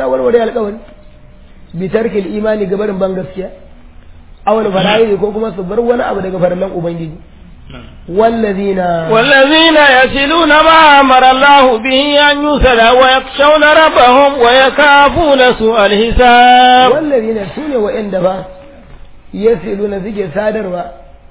sa warware alƙawari bi tarkil imani gabarin ban gaskiya awal fara'i ko kuma su bar wani abu daga farallan ubangiji wallazina والذين يصلون ما أمر الله به أن يوصل ويخشون ربهم ويخافون سوء الحساب wallazina sune wa'anda ba yasiluna suke sadarwa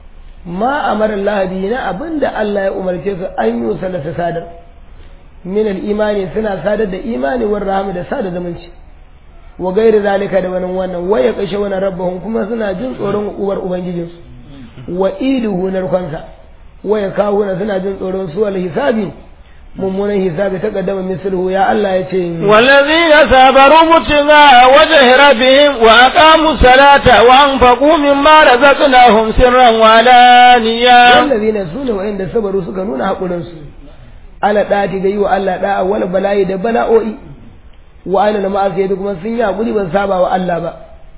ma amara Allah bihi na abinda Allah ya umarce su an yi salata sadar min al-imani suna sadar da imani war rahama da sada zumunci wa gairi zalika da wani wannan waya kashe wani rabbahum kuma suna jin tsoron uwar ubangijinsu wa iduhu narkonsa waya kawuna suna jin tsoron su wal hisabi mummunan hisabi ta kaddama misluhu ya Allah ya ce والذين صبروا ابتغاء وجه ربهم وأقاموا الصلاة وأنفقوا مما رزقناهم سرا وعلانية wallazina sune wa'anda sabaru suka nuna hakurin su ala dati ga yi wa Allah da'a wala bala'i da bala'o'i wa ana na ma'asiyati kuma sun yi hakuri ban saba wa Allah ba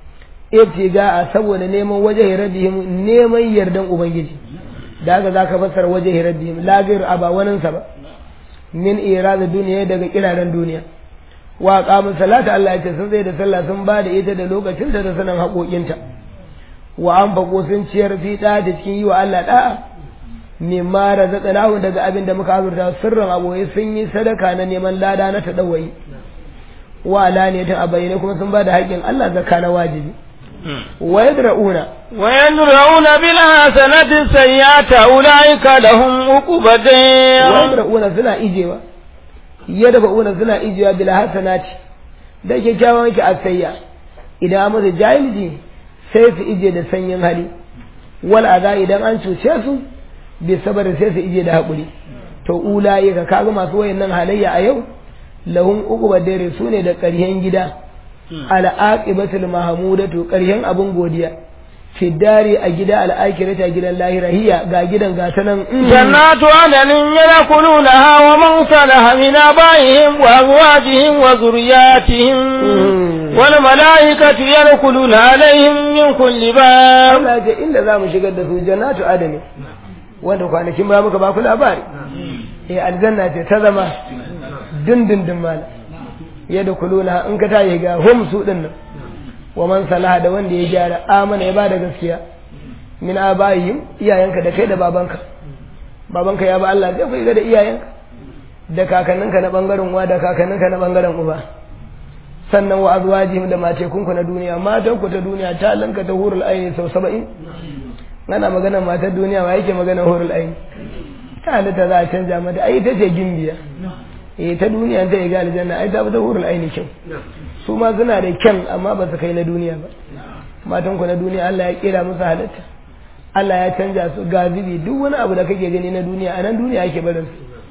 ibtiga saboda neman waje rabbihim neman yardan ubangiji da haka zaka fassara waje rabbihim la gairu aba wanin sa ba min irada duniya daga kiraren duniya wa qamu salata Allah ya ce sun zai da sallah sun ba da ita da lokacin da sanan haƙoƙinta wa an fako sun ciyar fi da cikin yi wa Allah da'a mimma razaqnahu daga abin da muka azurta sirrin aboye sun yi sadaka na neman lada na tadawai wa alaniyatan a bayyane kuma sun ba da haƙƙin Allah zakka na wajibi wa yadra'una ويدرؤون بالحسنة السيئة أولئك لهم عقبى wa الدار yadra'una suna ijewa yadba'una suna ijewa bil hasanati da kyakkyawan ki asayya idan an masa jahilji sai su ije da sanyin hali wal aza idan an cuce su bi sabar sai su ije da haƙuri to ulaye ka kaga masu wayannan halayya a yau lahum uquba dare sune da ƙaryen gida al aqibatul mahmudatu ƙaryen abun godiya fi dari a gida al akhirata gidan lahira hiya ga gidan ga ta nan جنات عدن يدخلونها ومن صلح من آبائهم وأزواجهم وذرياتهم والملائكة يدخلون عليهم من كل باب Allah ce inda za mu shigar da su jannatu adami wanda kwanakin ba muka ba ku labari eh aljanna ce ta zama dindindin mala yadda kuluna in ka tayi ga hum su din nan wa man salaha da wanda ya gyara amana ya bada gaskiya min abayihim iyayenka da kai da babanka babanka ya ba Allah zai ku ga da iyayenka da kakanninka na bangaren uwa da kakanninka na bangaren uba sannan wa azwajihim da matekunku na duniya matanku ta duniya ta lanka ta hurul aini sau saba'in ana magana matar duniya ma yake magana hurul aini ta halitta za a canja mata ai ta ce gimbiya eh ta duniya ta yi ga aljanna ai ta fi ta hurul aini kyau su ma suna da kyan amma ba su kai na duniya ba matanku na duniya Allah ya kira musu halitta Allah ya canja su ga zubi duk wani abu da kake gani na duniya a nan duniya ake barin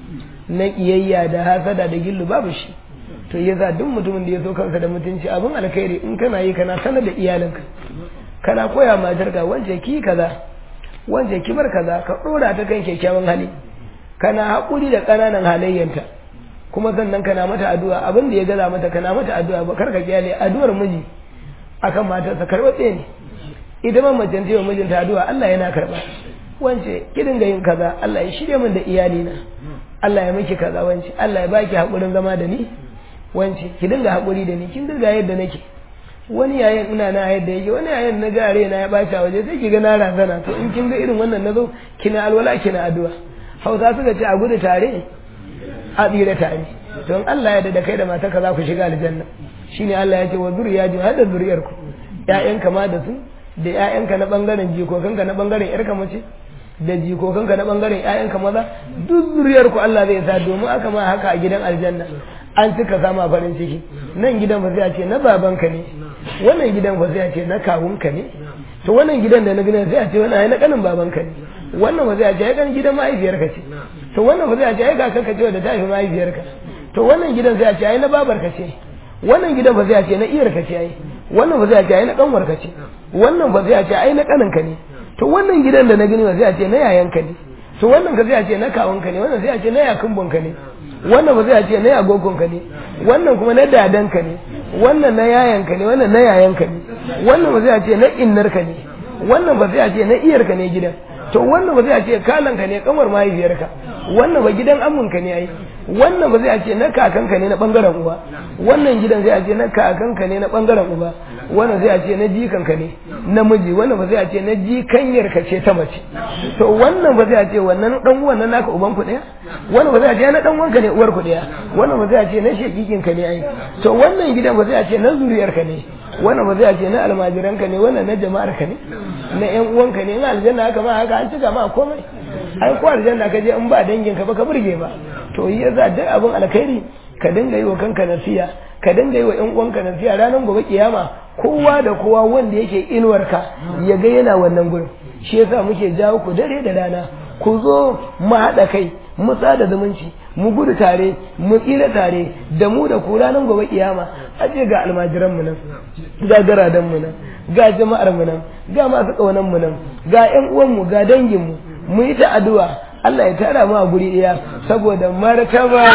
su na kiyayya da hasada da gillu babu shi to yasa duk mutumin da ya so kansa da mutunci abin alkhairi in kana yi kana sanar da iyalinka kana koya matarka wance ki kaza wance ki bar kaza ka dora ta kan kyakkyawan hali kana haƙuri da ƙananan halayyanta kuma sannan kana mata addu'a abin da ya gaza mata kana mata addu'a ba karka kyale addu'ar miji akan matarsa karɓaɓɓe ne ita ma mace ta yi wa mijinta addu'a Allah yana karɓa wance ki dinga yin kaza Allah ya shirya min da iyalina Allah ya miki kaza wance Allah ya baki haƙurin zama da ni wance ki dinga haƙuri da ni kin dinga yadda nake wani yayin ina na yadda yake wani yayin na gare na ya bata waje sai ki ga na razana to in kin ga irin wannan nazo kina alwala kina addu'a Hausa suka ce a gudu tare a tsira tare to in Allah ya da kai da matarka za ku shiga aljanna shine Allah ya ce wa zuriyati har da zuriyarku ƴaƴanka ma da su da ƴaƴanka na bangaren jikokanka na bangaren ƴarka mace da jikokanka na bangaren ƴaƴanka maza duk zuriyarku Allah zai sa domin aka ma haka a gidan aljanna an cika sama farin ciki nan gidan ba sai a ce na babanka ne wannan gidan ba sai a ce na kawunka ne to wannan gidan da na gidan sai a ce wannan ai na kanin babanka ne wannan ba sai a ce ai kan gidan mahaifiyarka ce to wannan ba sai a ce ai kakanka ce da ta haifi mahaifiyarka to wannan gidan sai a ce ai na babarka ce wannan gidan ba sai a ce na iyarka ce ai wannan ba sai a ce ai na kanwarka ce wannan ba sai a ce ai na kaninka ne to wannan gidan da na gani ba sai a ce na yayanka ne to wannan ka sai a ce na kawunka ne wannan sai a ce na yakumbunka ne wannan ba zai ce na agogonka ne wannan kuma na dadanka ne wannan na yayanka ne wannan na yayanka ne wannan ba zai ce na innarka ne wannan ba zai ce na iyarka ne gidan to wannan ba zai ce kalanka ne kamar mahaifiyarka wannan ba gidan amunka ne ai wannan ba zai a ce na kakanka ne na bangaren uba wannan gidan zai a ce na kakanka ne na bangaren uba wannan zai a ce na jikanka ne namiji wannan ba zai a ce na jikanyar ka ce ta mace to wannan ba zai a ce wannan dan uwan nan naka uban ku daya wannan ba zai a ce na dan uwanka ne uwar ku daya wannan ba zai a ce na shekikin ka ne ai to wannan gidan ba zai a ce na zuriyar ka ne wannan ba zai a ce na almajiran ka ne wannan na jama'ar ka ne na yan uwanka ne in aljanna haka ma haka an cika ma komai ai ko aljanna ka je in ba dangin ka ba ka burge ba to yi yasa duk abin alkhairi ka dinga yi wa kanka nasiya ka dinga yi wa ƴan uwanka nasiya ranar gobe kiyama kowa da kowa wanda yake inuwarka ya ga yana wannan gurin shi yasa muke jawo ku dare da rana ku zo mu haɗa kai mu tsada zumunci mu gudu tare mu tsira tare da mu da ku ranar gobe kiyama aje ga almajiran mu nan ga garadan mu nan ga jama'ar mu nan ga masu kaunan mu nan ga ƴan uwan mu ga dangin mu mu yi ta addu'a Allah ya tara mu a guri ɗaya saboda martaba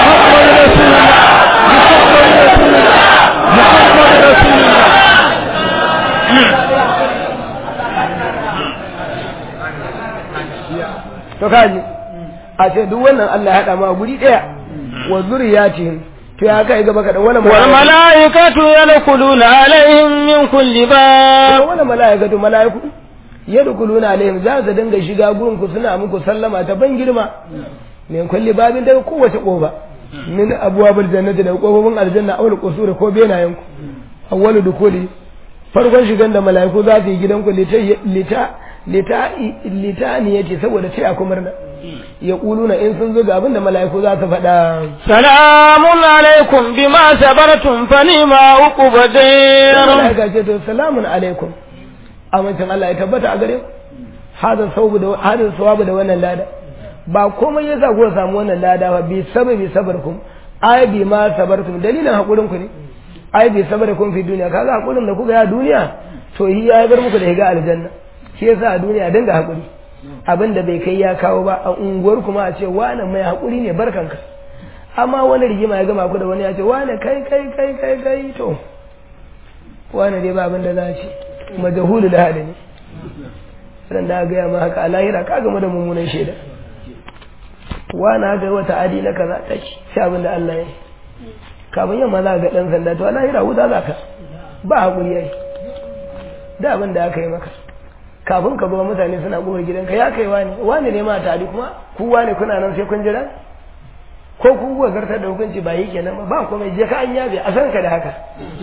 to kaji a ce duk wannan Allah ya haɗa mu a guri ɗaya wa zuriyatihim to ya kai gaba kaɗan wani wal mala'ikatu yadkhuluna alaihim min kulli bab wani mala'ikatu mala'iku yadkhuluna alaihim za su dinga shiga gurin ku suna muku sallama ta ban girma min kulli babin daga kowace kofa min abwabil jannati da kofofin aljanna awal qusur ko benayen ku awwalu dukuli farkon shigan da mala'iku za su yi gidan ku lita lita lita lita ne yace saboda sai aku murna ya kuluna in sun zo ga abin da mala'iku za su faɗa salamun alaikum bima sabartum fa ni'ma uqbadir mala'ika ce to salamun alaikum amincin Allah ya tabbata a gare ku hada sawabu da hada sawabu da wannan lada ba komai yasa ku samu wannan lada ba bi sababi sabarkum ai bi ma sabartum dalilin hakurin ku ne ai bi sabarkum fi duniya kaga hakurin da kuka ya duniya to yi ya bar muku da higa aljanna shi yasa a duniya dinga hakuri abin da bai kai ya kawo ba a unguwar kuma a ce wani mai hakuri ne barkanka amma wani rigima ya gama ku da wani ya ce wani kai kai kai kai kai to wani dai ba abin da za ce majahulu da hada ne ran da gaya ma haka a lahira ka gama da mummunan shaida wani haka yi wata adi na kaza ta ci sai abin da Allah ya yi kafin yamma za ga ɗan sanda to a lahira wuta za ka ba haƙuri ya yi da abin da aka yi maka kafin ka zuwa mutane suna ƙofar gidanka ya kai wani wani ne ma tari kuma ku wani kuna nan sai kun jira ko ku kuwa zartar da hukunci ba yi kenan ba ba komai je ka an yabe a san ka da haka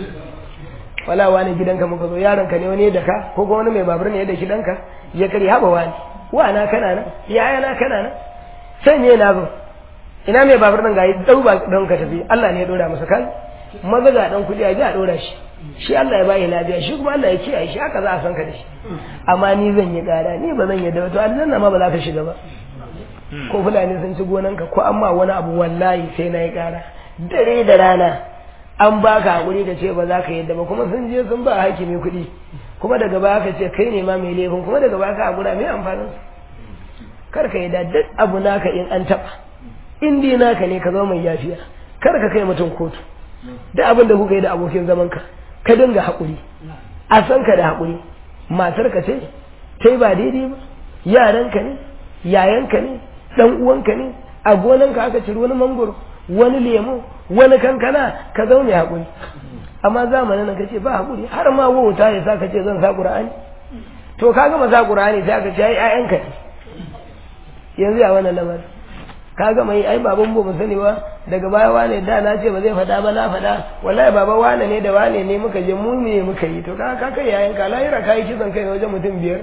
wala wani gidanka muka zo yaron ka ne wani da ka ko kuma wani mai babur ne da gidanka ya kare haba wani wana kana nan yaya na kana nan sai me na zo ina mai babur nan gayi dau ba don ka tafi Allah ne ya dora masa kan maza ga dan kudi a ji a dora shi shi Allah ya bayi lafiya shi kuma Allah ya kiyaye shi haka za a san ka da shi amma ni zan yi gara ni ba zan yi da to aljanna ma ba za ka shiga ba ko fulani sun ci gonanka ko amma wani abu wallahi sai na yi gara dare da rana an baka hakuri da ce ba za ka yadda ba kuma sun je sun ba hakimi kuɗi kuma daga baya ka ce kai ne ma mai laifin kuma daga baya ka hakura mai amfanin kar ka yadda duk abu naka in an taɓa in dai naka ne ka zama mai yafiya kar ka kai mutum kotu duk abin da kuka yi da abokin zaman ka ka dinga hakuri a san ka da hakuri matar ka ce kai ba daidai ba yaranka ne yayanka ne dan uwanka ne a gonanka aka ciri wani mangoro wani lemo wani kankana ka zaune haƙuri amma zamanin nan kace ba haƙuri har ma wauta ya sa ka ce zan sa ƙur'ani to ka gama sa ƙur'ani sai ka ce ai ƴaƴanka ne yanzu ya wannan lamarin ka gama yi ai baban mu ban sani ba daga baya wane da na ce ba zai faɗa ba na faɗa wallahi baba wane ne da wane ne muka je mu ne muka yi to ka ka kai yayanka lahira ka yi kisan kai wajen mutum biyar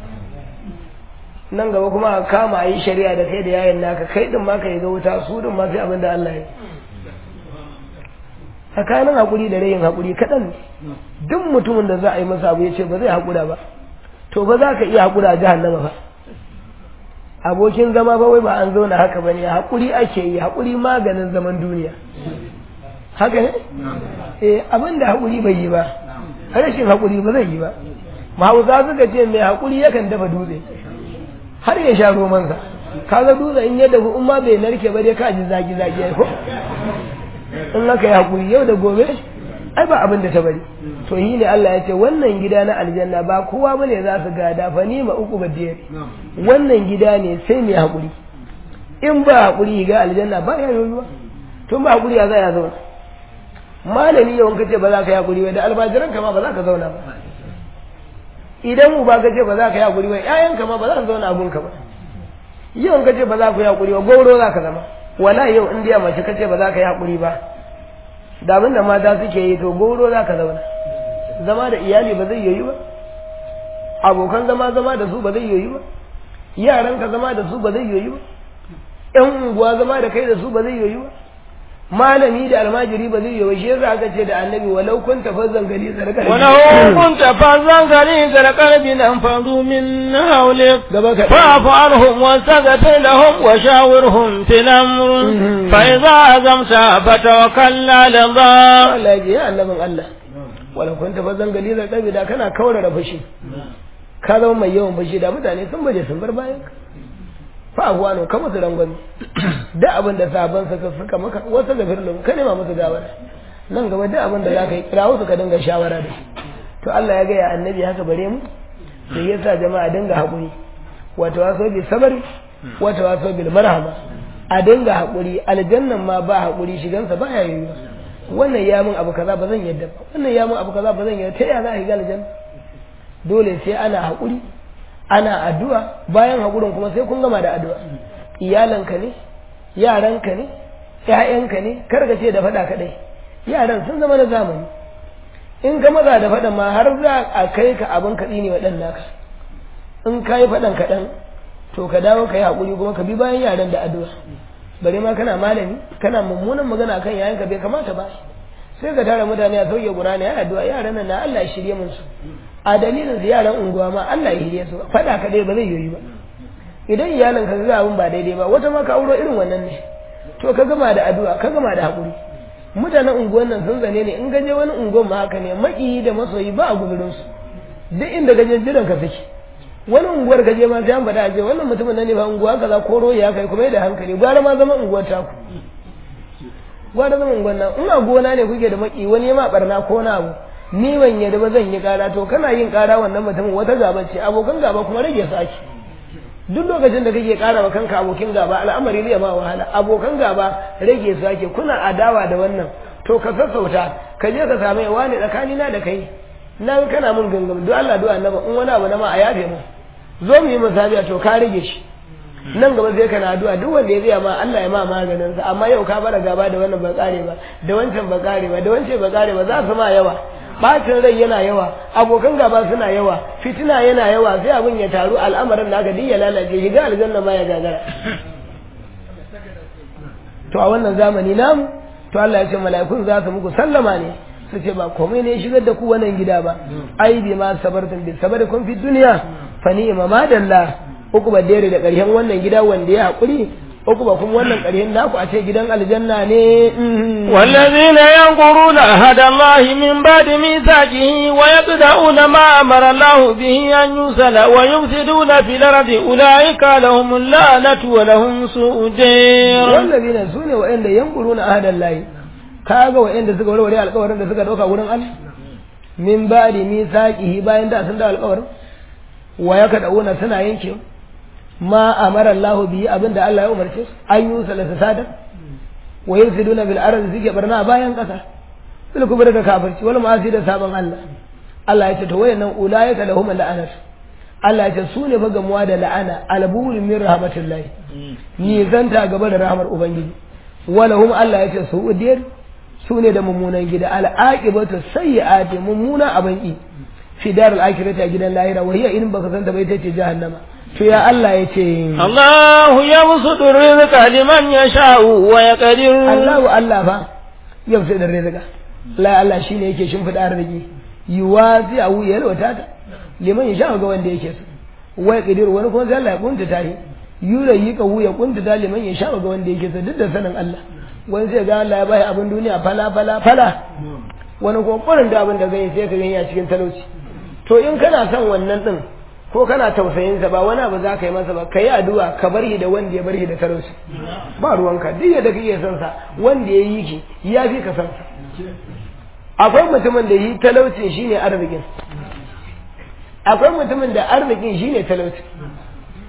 nan gaba kuma a kama yi shari'a da kai da yayin naka kai din ma ka yi ga wuta su din ma sai abin da Allah ya tsakanin hakuri da rayin hakuri kaɗan duk mutumin da za a yi masa abu ya ce ba zai hakura ba to ba za ka iya hakura a jahannama ba abokin zama ba wai ba an zauna haka bane hakuri ake yi hakuri maganin zaman duniya haka ne eh abin da hakuri bai yi ba rashin hakuri ba zai yi ba mahausa suka ce mai hakuri yakan dafa dutse har ya sha romansa kaga dutse in ya dafu in ma bai narke ba dai ka ji zaki zaki ko in aka yi hakuri yau da gobe ai ba abin da ta bari to yi ne Allah ya ce wannan gida na aljanna ba kowa bane za su gada fa ni ma uku badiyar wannan gida ne sai mai hakuri in ba haƙuri ga aljanna ba ya yiwuwa tun ba haƙuri ya za ya zauna malami yawan kace ba za ka yi haƙuri ba da almajiran ma ba za ka zauna ba idan uba ka ce ba za ka yi haƙuri ba ƴaƴanka ma ba za ka zauna a gunka ba yawan kace ba za ku yi haƙuri ba gauro za ka zama wala yau in dai mace kace ba za ka yi haƙuri ba da abin da mata suke yi to gauro za ka zauna zama da iyali ba zai yiwu ba abokan zama zama da su ba zai yiwu ba yaran ka zama da su ba zai yiwu ba ƴan unguwa zama da kai da su ba zai yiwu ba malami da almajiri ba zai yiwu shi yasa aka ce da annabi walau kun tafazzan gali zarkar ولو كنت فظا غليظ القلب لانفضوا من حولك gaba ka فاعف عنهم واستغفر لهم وشاورهم في الامر فاذا عزمت فتوكل على الله Allah ya ce ya annabin Allah walau kun tafazzan gali zarkar da kana kaurara fushi ka zama mai yawan fushi da mutane sun baje sun bar bayan ka fa abuwa ka musu rangwami da abin da sabon suka suka maka wasu gafir lahu ka nema musu gawara nan gaba duk abin da za ka yi kira wasu ka dinga shawara da su to Allah ya gaya annabi haka bare mu sai ya sa jama'a dinga haƙuri wata waso bi sabari wata waso bil marhama a dinga haƙuri aljannan ma ba haƙuri shigansa ba ya yiwuwa wannan ya min abu kaza ba zan yadda ba wannan ya min abu kaza ba zan yadda ta yaya za a shiga aljanna dole sai ana haƙuri ana addu'a bayan haƙurin kuma sai kun gama da addu'a iyalanka ne yaranka ne ƴaƴanka ne kar ka ce da faɗa kaɗai yaran sun zama na zamani in ka maza da faɗan ma har za a kai ka abin kaɗi ne wa ɗan naka in ka yi faɗan kaɗan to ka dawo ka yi haƙuri kuma ka bi bayan yaran da addu'a bare ma kana malami kana mummunan magana kan yayanka bai kamata ba sai ka tara mutane a sauke gurani ya addu'a yaran nan na Allah ya shirye mun su a dalilin su yaran unguwa ma Allah ya shirye su faɗa kaɗai ba zai yoyi ba idan iyalan ka ga abin ba daidai ba wata ma ka auro irin wannan ne to ka gama da addu'a ka gama da haƙuri mutanen unguwan nan sun zane ne in gaje wani unguwan ma haka ne maƙiyi da masoyi ba a guzurin su duk inda gaje jiran ka suke wani unguwar gaje ma sai an faɗa a ce wannan mutumin nan ne ba unguwa kaza ko royi ya kai kuma da hankali gwara ma zama unguwar taku gwara zama unguwar nan in a gona ne kuke da maƙi wani ya ma barna ko na abu ni ban yadda ba zan yi ƙara to kana yin ƙara wannan mutumin wata gaba ce abokan gaba kuma rage su ake duk lokacin da kake ƙara wa kanka abokin gaba al'amari zai ma wahala abokan gaba rage su ake kuna adawa da wannan to ka sassauta ka je ka same wani tsakani na da kai nan kana mun gangam duk Allah du'a annaba in wani abu na ma a yafe mu zo mu yi musabiya to ka rage shi nan gaba sai kana addu'a duk wanda ya tsaya ma Allah ya ma maganin sa amma yau ka bara gaba da wannan ba kare ba da wancan ba kare ba da wancan ba kare ba za su ma yawa bacin rai yana yawa abokan gaba suna yawa fitina yana yawa sai abin ya taru al'amarin naka duk ya lalace shiga aljanna ma ya gagara to a wannan zamani namu to Allah ya ce mala'ikun za su muku sallama ne su ce ba komai ne shigar da ku wannan gida ba ai bi ma sabartum bi sabarikum fi dunya fa ni'ma ma dalla uku ba dare da ƙarshen wannan gida wanda ya haƙuri uku ba kuma wannan ƙarshen naku a ce gidan aljanna ne والذين ينقرون عهد الله من بعد ميثاقه ويقطعون ما أمر الله به أن يوصل ويفسدون في الأرض أولئك لهم اللعنة ولهم سوء الدير والذين سune wa'anda yanquruna ahadan lahi kaga wa'anda suka warware alƙawarin da suka dauka wurin Allah min ba'di mithaqihi bayan da sun da alƙawarin wa yakaduna suna yanke ma amara Allah bihi abinda Allah ya umarce su an yi salasa sadar wa yufsiduna bil ardi suke barna a bayan kasa bil kubra da kafirci wal ma'asi da sabon Allah Allah ya ce to wayannan ulaika lahum la'anat Allah ya ce su ne fa gamuwa da la'ana albulun min rahmatillah ni zanta gaba da rahmar ubangiji walahum Allah ya ce su udiyar su ne da mummunan gida al'aqibatu sayyi'ati mummuna abin ki fi darul akhirati a gidan lahira wa hiya in baka santa bai tace jahannama to ya Allah ya ce الله يبسط الرزق لمن يشاء ويقدر Allahu Allah fa yau sai da rizqa la Allah shine yake shimfida arziki yuwazi a wuya yalwata ta liman ya sha ga wanda yake so wai kadir wani kuma sai Allah ya kunta ta yi yura yi ka wuya kunta ta liman ya sha ga wanda yake so duk da sanin Allah wani sai ga Allah ya bai abin duniya fala fala fala wani kuma kurin da abin da zai sai ka gani a cikin talauci to in kana son wannan din ko kana tausayinsa ba wani abu za ka yi masa ba ka yi addu'a ka bar shi da wanda ya bar shi da talauci ba ruwanka duk yadda kake son sa wanda ya yi ki ya fi ka son sa akwai mutumin da yi talaucin shine arzikin akwai mutumin da arzikin shine talauci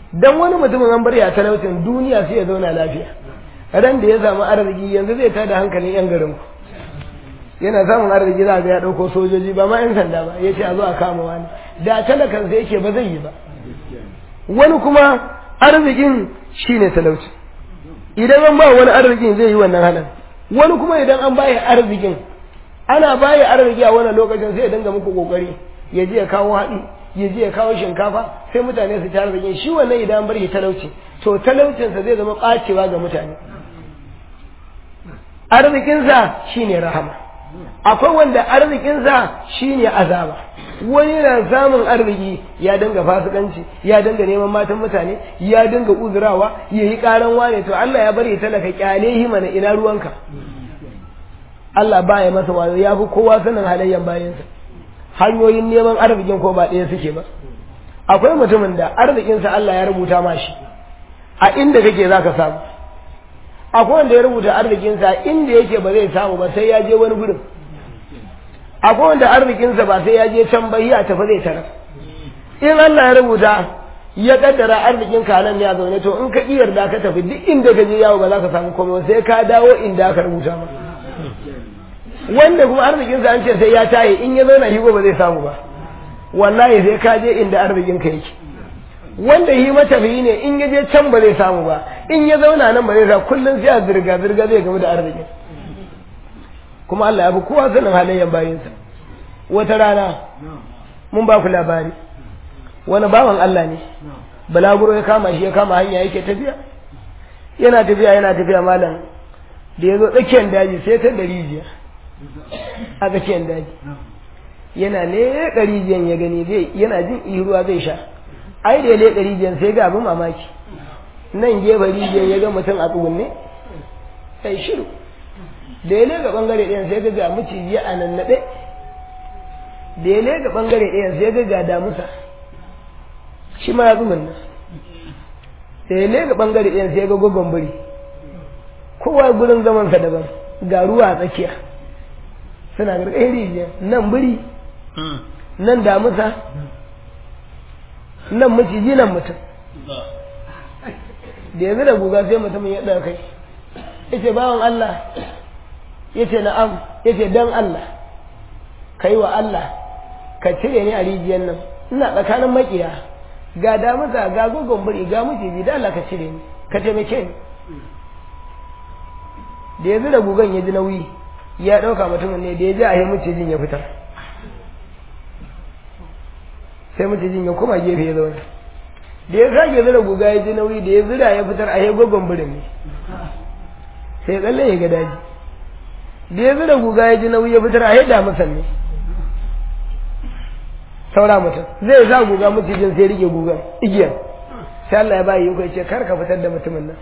dan wani mutumin an bar ya talaucin duniya sai ya zauna lafiya ran da ya samu arziki yanzu zai tada hankalin yan garin ku yana samun arziki za ga ya dauko sojoji ba ma yan sanda ba ya ce a zo a kama wani da talakan sai yake ba zai yi ba wani kuma arzikin shine talauci idan an ba wani arzikin zai yi wannan halin wani kuma idan an baya arzikin ana baya arziki a wannan lokacin sai ya dinga muku kokari ya je ya kawo haɗi ya je ya kawo shinkafa sai mutane su ci arzikin shi wannan idan an bar shi talauci to talaucinsa zai zama ɓacewa ga mutane arzikinsa shine rahama akwai wanda arzikinsa shine azaba wani na samun arziki ya dinga fasikanci ya dinga neman matan mutane ya dinga uzurawa ya yi karan wane to Allah ya bari talaka kyale hi mana ina ruwanka Allah ba ya masa wayo ya fi kowa sanin halayyan bayansa hanyoyin neman arzikin ko ba ɗaya suke ba akwai mutumin da arzikinsa Allah ya rubuta ma shi a inda kake za ka samu akwai wanda ya rubuta arzikinsa inda yake ba zai samu ba sai ya je wani gurin akwai wanda arzikinsa ba sai ya je can bai ya tafi zai tarar in Allah ya rubuta ya kaddara arzikin ka nan ya zaune to in ka iya yarda ka tafi duk inda ka je yawo ba za ka samu komai sai ka dawo inda aka rubuta ma wanda kuma arzikinsa an ce sai ya taye in ya zauna higo ba zai samu ba wallahi sai ka je inda arzikin ka yake wanda yi matafiyi ne in ya je can ba zai samu ba in ya zauna nan ba zai sa kullum sai a zirga zirga zai gamu da arzikin kuma Allah ya fi kowa sanin halayen bayinsa wata rana mun ba ku labari wani bawan Allah ne balaguro ya kama shi ya kama hanya yake tafiya yana tafiya yana tafiya malam da ya zo tsakiyar daji sai ta da rijiya a tsakiyar daji yana leƙa rijiyan ya gani zai yana jin iruwa zai sha ai da ya leƙa rijiyan sai ga abin mamaki nan gefe rijiyan ya ga mutum a tsugunne sai shiru da ya leƙa ɓangare ɗayan sai ga ga maciji a nan naɗe da ya leƙa ɓangare ɗayan sai ga ga damusa shi ma ya tsugunna da ya leƙa ɓangare ɗayan sai ga gogon biri kowa gurin zamansa daban ga ruwa a tsakiya suna gargaɗin rijiya nan biri nan damusa nan maciji nan mutum da yanzu da guga sai mutumin ya ɗauka kai ya ce bawan Allah ya ce na'am ya ce don Allah ka yi wa Allah ka cire ni a rijiyar nan ina tsakanin makiya ga damusa ga gogon biri ga maciji da Allah ka cire ni ka taimake ni da yanzu da gugan ya ji nauyi ya ɗauka mutumin ne da ya ji a yi macijin ya fitar sai macijin ya kuma gefe ya zauna da ya sake zira guga ya ji nauyi da ya zira ya fitar a yi gogon birin ne sai ya tsalle ya ga daji da ya zira guga ya ji nauyi ya fitar a yi damusan ne saura mutum zai sa guga macijin sai rike gugan igiyar sai Allah ya bayi yi ce kar ka fitar da mutumin nan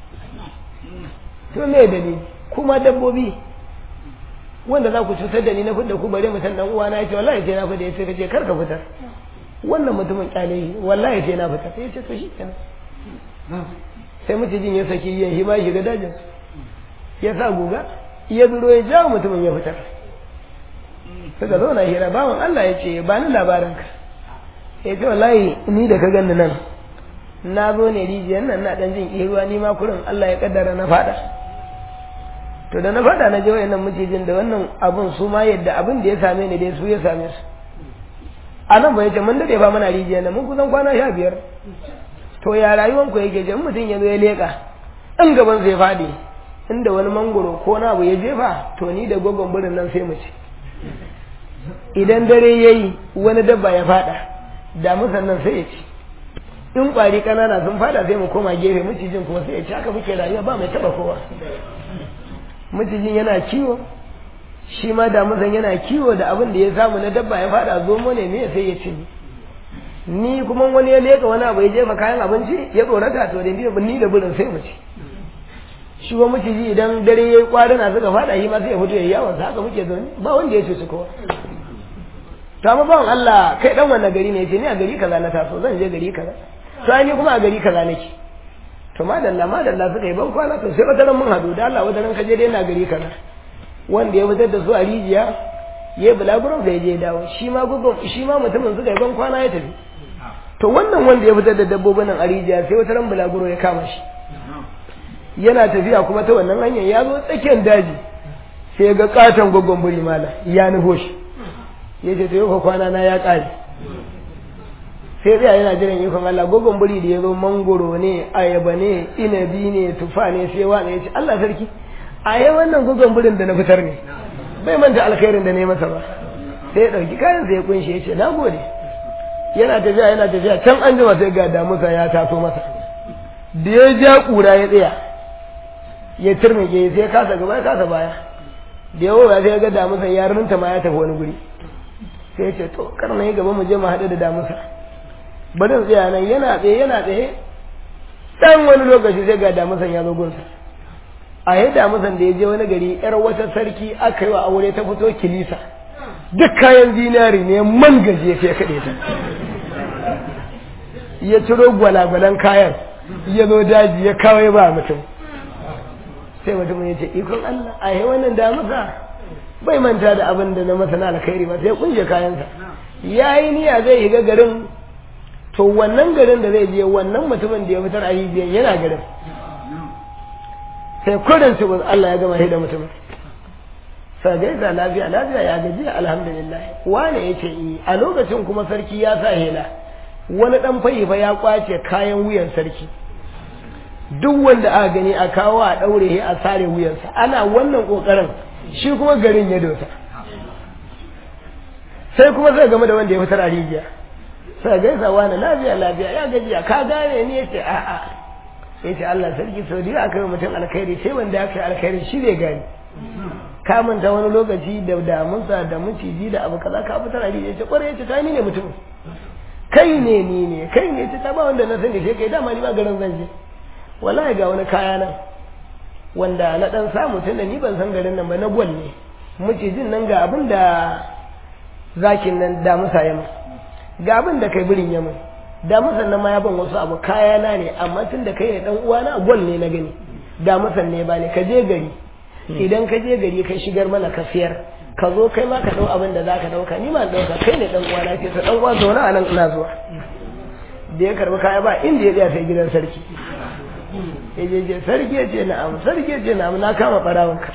to me dalili kuma dabbobi wanda za ku cutar da ni na fidda ku bare mutum dan uwana ya ce wallahi sai na fidda ya ce kace kar ka fitar wannan mutumin kyale wallahi sai na fitar sai ya ce to shi kenan sai mucijin ya saki ya hima shiga dajin ya sa guga ya zuro ya jawo mutumin ya fitar suka zo na hira bawan Allah ya ce ba ni labarin ka ya ce wallahi ni da ka ganni nan na zo ne rijiyar nan na dan jin ruwa ni ma kurin Allah ya kaddara na fada to da na fada na je wayannan macijin da wannan abun su ma yadda abin da ya same ni dai su ya same su a nan bai ce mun dade ba muna rijiyar nan mun kusan kwana sha biyar to ya rayuwan ku yake jan mutum ya zo ya leka in gaban zai fadi inda wani mangoro ko na abu ya jefa to ni da gogon birin nan sai mu ci idan dare yayi wani dabba ya fada da musan nan sai ya ci in kwari kanana sun fada sai mu koma gefe macijin kuma sai ya ci haka muke rayuwa ba mai taba kowa macijin yana kiwo shi ma damusan yana kiwo da abin da ya samu na dabba ya fada zomo ne me sai ya ci ni kuma wani ya leka wani abu ya jefa kayan abinci ya tsorata to da ni da burin sai mu ci shi wa maciji idan dare ya yi kwarina suka fada shi ma sai ya fito ya yi yawon haka muke zaune ba wanda ya ce su kowa to amma bawan Allah kai dan wannan gari ne yace ni a gari kaza na taso zan je gari kaza to ni kuma a gari kaza nake to madalla madalla suka yi ban kwana to sai wata ran mun hadu da Allah wata ran ka je dai na gari kaza wanda ya fitar da su a rijiya ya yi bulaguron da ya je dawo shi ma gugun shi ma mutumin suka yi ban kwana ya tafi to wannan wanda ya fitar da dabbobin nan a rijiya sai wata ran bulaguro ya kama shi yana tafiya kuma ta wannan hanyar ya zo tsakiyar daji sai ga katon gwaggon buri mala ya nufo shi ya ce to yau kwana na ya ƙare sai tsaya yana jiran ikon Allah gwaggon buri da ya zo mangoro ne ayaba ne inabi ne tufa ne sai wani ya ce Allah sarki a yi wannan gwaggon burin da na fitar ne bai manta alkhairin da ne masa ba sai ya ɗauki kayan sai ya kunshe ya ce na gode yana tafiya yana tafiya can an jima sai ga damusa ya taso masa da ya ja ƙura ya tsaya ya turmike sai ya kasa gaba ya kasa baya da yawo ya sai ga damusa ya rinta ma ya tafi wani guri sai ya ce to kar na yi gaba mu je mu haɗu da damusa bari tsaya nan yana tsaye yana tsaye dan wani lokaci sai ga damusan ya zo gunsa a yi damusan da ya je wani gari yar wata sarki aka yi wa aure ta fito kilisa duk kayan zinari ne man gaje sai ya kaɗe ta ya ciro gwalagwalan kayan ya zo daji ya kawai ba mutum sai mutum ya ce ikon Allah a yi wannan damusa bai manta da abin da na masa na alkhairi ba sai ya kunshe kayansa ya yi niyya zai shiga garin to wannan garin da zai je wannan mutumin da ya fitar a rijiyar yana garin sai kudin su Allah ya gama da mutumin sai gaisa lafiya lafiya ya gaji alhamdulillah wane ya ce a lokacin kuma sarki ya sa hela wani dan fa ya kwace kayan wuyan sarki duk wanda aka gani a kawo a daure a sare wuyansa ana wannan kokarin shi kuma garin ya dosa sai kuma zai game da wanda ya fitar a rijiya sai gaisa wani lafiya lafiya ya gajiya ka gane ni yace a'a yace Allah sarki sau da aka yi mutum alkhairi sai wanda aka yi alkhairi shi ne gani ka manta wani lokaci da damunsa da maciji da abu kaza ka fitar a rijiya yace kwarai yace ta ni ne mutum kai ne ni ne kai ne yace ta ba wanda na sani sai kai dama ni ba garin zan je wallahi ga wani kaya nan wanda na dan samu tunda ni ban san garin nan ba na gwal ne macijin nan ga abin da zakin nan damusa ya ga abin da kai birin ya mai da musan nan ma ya ban wasu abu kayana ne amma tun da kai ne dan uwana gwal ne na gani da musan ne ba ne ka je gari idan ka je gari ka shigar mana ka siyar ka zo kai ma ka dau abin da zaka dauka ni ma dauka kai ne dan uwana ce ta dan uwa zauna a nan ina zuwa da ya karbi kaya ba inda ya tsaya sai gidan sarki ya je je sarki ya ce na'am sarki ya ce na'am na kama barawonka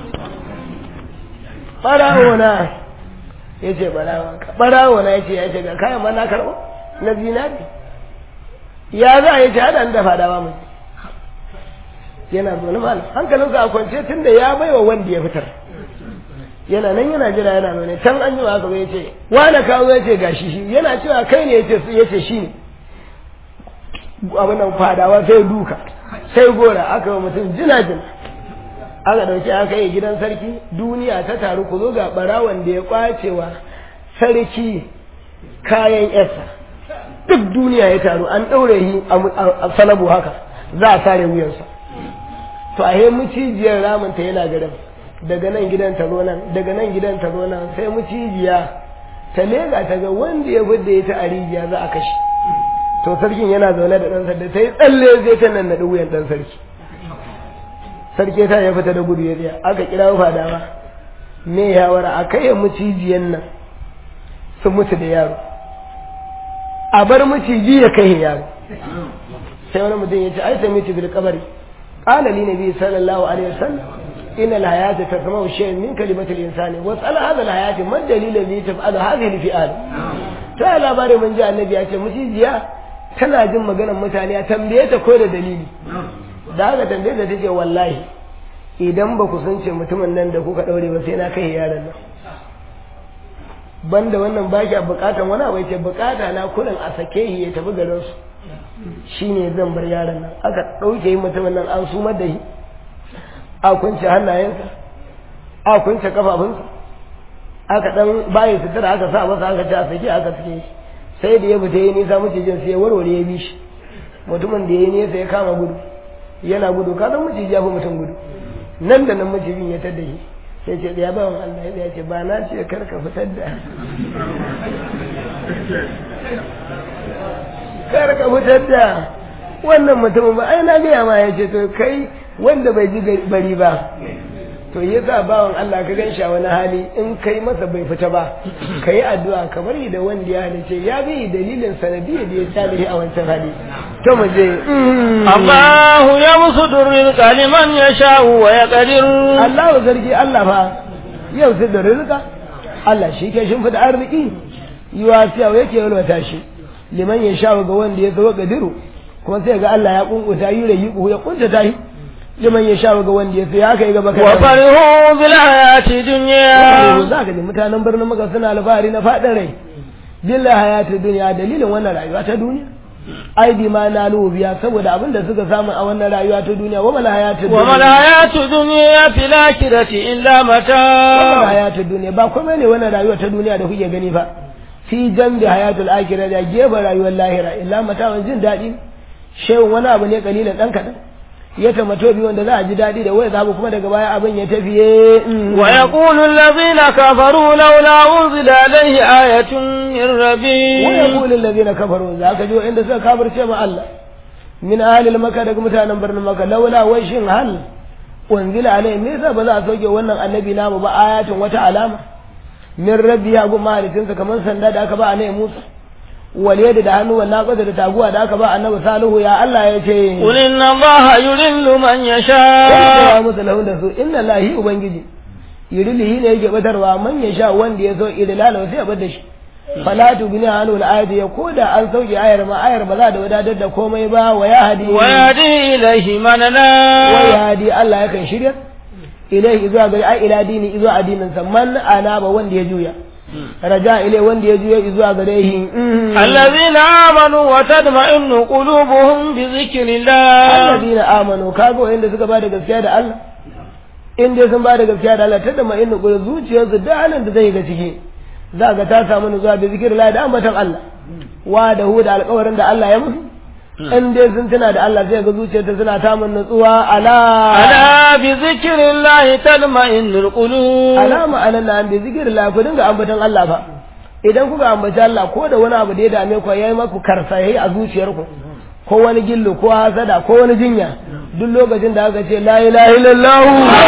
barawona ya ce barawo na ya ce ya ce ga kayan ma na karɓo na zinari ya za a yi ce haɗa da fada ba mu yana zaune malam hankalinsa a kwance tun da ya bai wa wanda ya fitar yana nan yana jira yana zaune can an yi haka ya ce wane kawo ya ce gashi shi yana cewa kai ne ya ce shi ne abin nan fadawa sai duka sai gora aka yi mutum jina jina aka ɗauki aka yi gidan sarki duniya ta taru ku zo ga ɓarawan da ya ƙwacewa sarki kayan yasa duk duniya ya taru an ɗaure shi a salabu haka za a sare wuyansa to a yi mucijiyar ramunta yana garin daga nan gidan ta zo nan daga nan gidan ta zo nan sai mucijiya ta lega ta ga wanda ya fidda ita a rijiya za a kashe to sarkin yana zaune da ɗansa da ta yi tsalle zai ta nan naɗi wuyan ɗan sarki sarki ta ya fita da gudu ya tsaya aka kira fadawa me yawara a kai mucijiyan nan su mutu da yaro a bar maciji ya kai yaro sai wani mutum ya ce ai sai mutu bil kabari qala li nabi sallallahu alaihi wasallam inna al hayata tasma'u shay'an min kalimati al insani wa sala hadha al hayati man dalil li taf'al hadhihi al fi'al ta labari mun ji annabi ya ce mucijiya tana jin maganar mutane a tambaye ta ko da dalili da haka tambaye ta take wallahi idan ba ku sun ce mutumin nan da kuka daure ba sai na kai yaron nan banda wannan ba ki bukatan wani abu yace bukata na kurin a sake shi ya tafi garin su shine zan bar yaron nan aka dauke mutumin nan an sumar da shi a kunce hannayensa a kunce kafafunsa aka dan bayi sutura aka sa masa aka ci a sake aka sake shi sai da ya fita ya nisa macijin sai ya warware ya bi shi mutumin da ya yi nesa ya kama gudu yana gudu ka san maciji ya fi mutum gudu nan da nan macijin ya tada shi sai ce ya bawan Allah ya ce ba na ce kar ka fitar da kar ka fitar da wannan mutumin ba ai na gaya ma ya ce to kai wanda bai ji bari ba to yi sa bawan Allah ka gan shi a wani hali in kai masa bai fita ba ka yi addu'a kamar yi da wanda ya halice ya bi dalilin sanadiyar da ya salihi a wancan hali to mu je الله يبسط الرزق لمن يشاء ويقدر Allah wa zargi Allah fa yau sai da rizka Allah shi ke shimfida arziki yiwa siya yake yalwata shi liman ya sha ga wanda ya zo gadiru kuma sai ga Allah ya kunkuta yi da yi ya kunta ta shi liman ya sha ga wanda ya so ya kai gaba kai وفرحوا بالحياة الدنيا za ka ji mutanen birnin maka suna alfahari na faɗin rai billahi hayatu duniya dalilin wannan rayuwa ta duniya ai bi ma na biya saboda abin da suka samu a wannan rayuwa ta duniya wa mala hayatu وما الحياة الدنيا في الآخرة إلا wannan متاع hayatul duniya ba komai ne wannan rayuwa ta duniya da kuke gani fa fi jambi hayatul akhirah da gefen rayuwar lahira illa matawan jin daɗi shehu wani abu ne kalilan dan kaɗan ya tamato bi wanda za a ji daɗi da waya zabu kuma daga baya abin ya tafiye mm. ويقول الذين كفروا لولا أنزل عليه آية من ربي wa yaqulu allazina kafaru za ka ji inda suka kafirce ma Allah min ahlil makka daga mutanen birnin makka laula wai shin hal unzila alai me yasa ba za a soke wannan annabi namu ba ayatin wata alama min rabbi ya gumma halittinsa kamar sanda da aka ba annabi Musa wal yadi da hannu wannan kwada da taguwa da aka ba annabi Salihu ya Allah ya ce قل إن الله يضل من ya يشاء musu lahun da su inna lahi ubangiji yurilihi ne yake batarwa man ya sha wanda ya so idlala sai ya bar da shi fala tugni anu al-ayati ya koda an sauke ayar ma ayar ba za da wadatar da komai ba wa ya hadi ويهدي إليه من wa أناب ya hadi Allah yakan shirya ilaihi zuwa gari ai ila dini zuwa addinin sa man ana ba wanda ya juya raja ilai wanda ya juya zuwa gare shi الذين آمنوا وتطمئن قلوبهم بذكر الله alladina amanu kago inda suka bada gaskiya da Allah in dai sun bada gaskiya da Allah tada ma inna qul zuciyarsu da halin da zai ga ciki za ga ta samu nutsuwa da zikir Allah da ambatan Allah wa da hu da alƙawarin da Allah ya musu in dai sun tuna da Allah sai ga zuciyarta suna samun nutsuwa ala ألا بذكر الله تطمئن القلوب alama anan na bi zikir Allah ku dinga ambatan Allah fa idan kuka ambaci Allah ko da wani abu da ya dame ku yayi maku karsayi a zuciyarku ko wani gillu ko hasada ko wani jinya duk lokacin da aka ce la ilaha illallah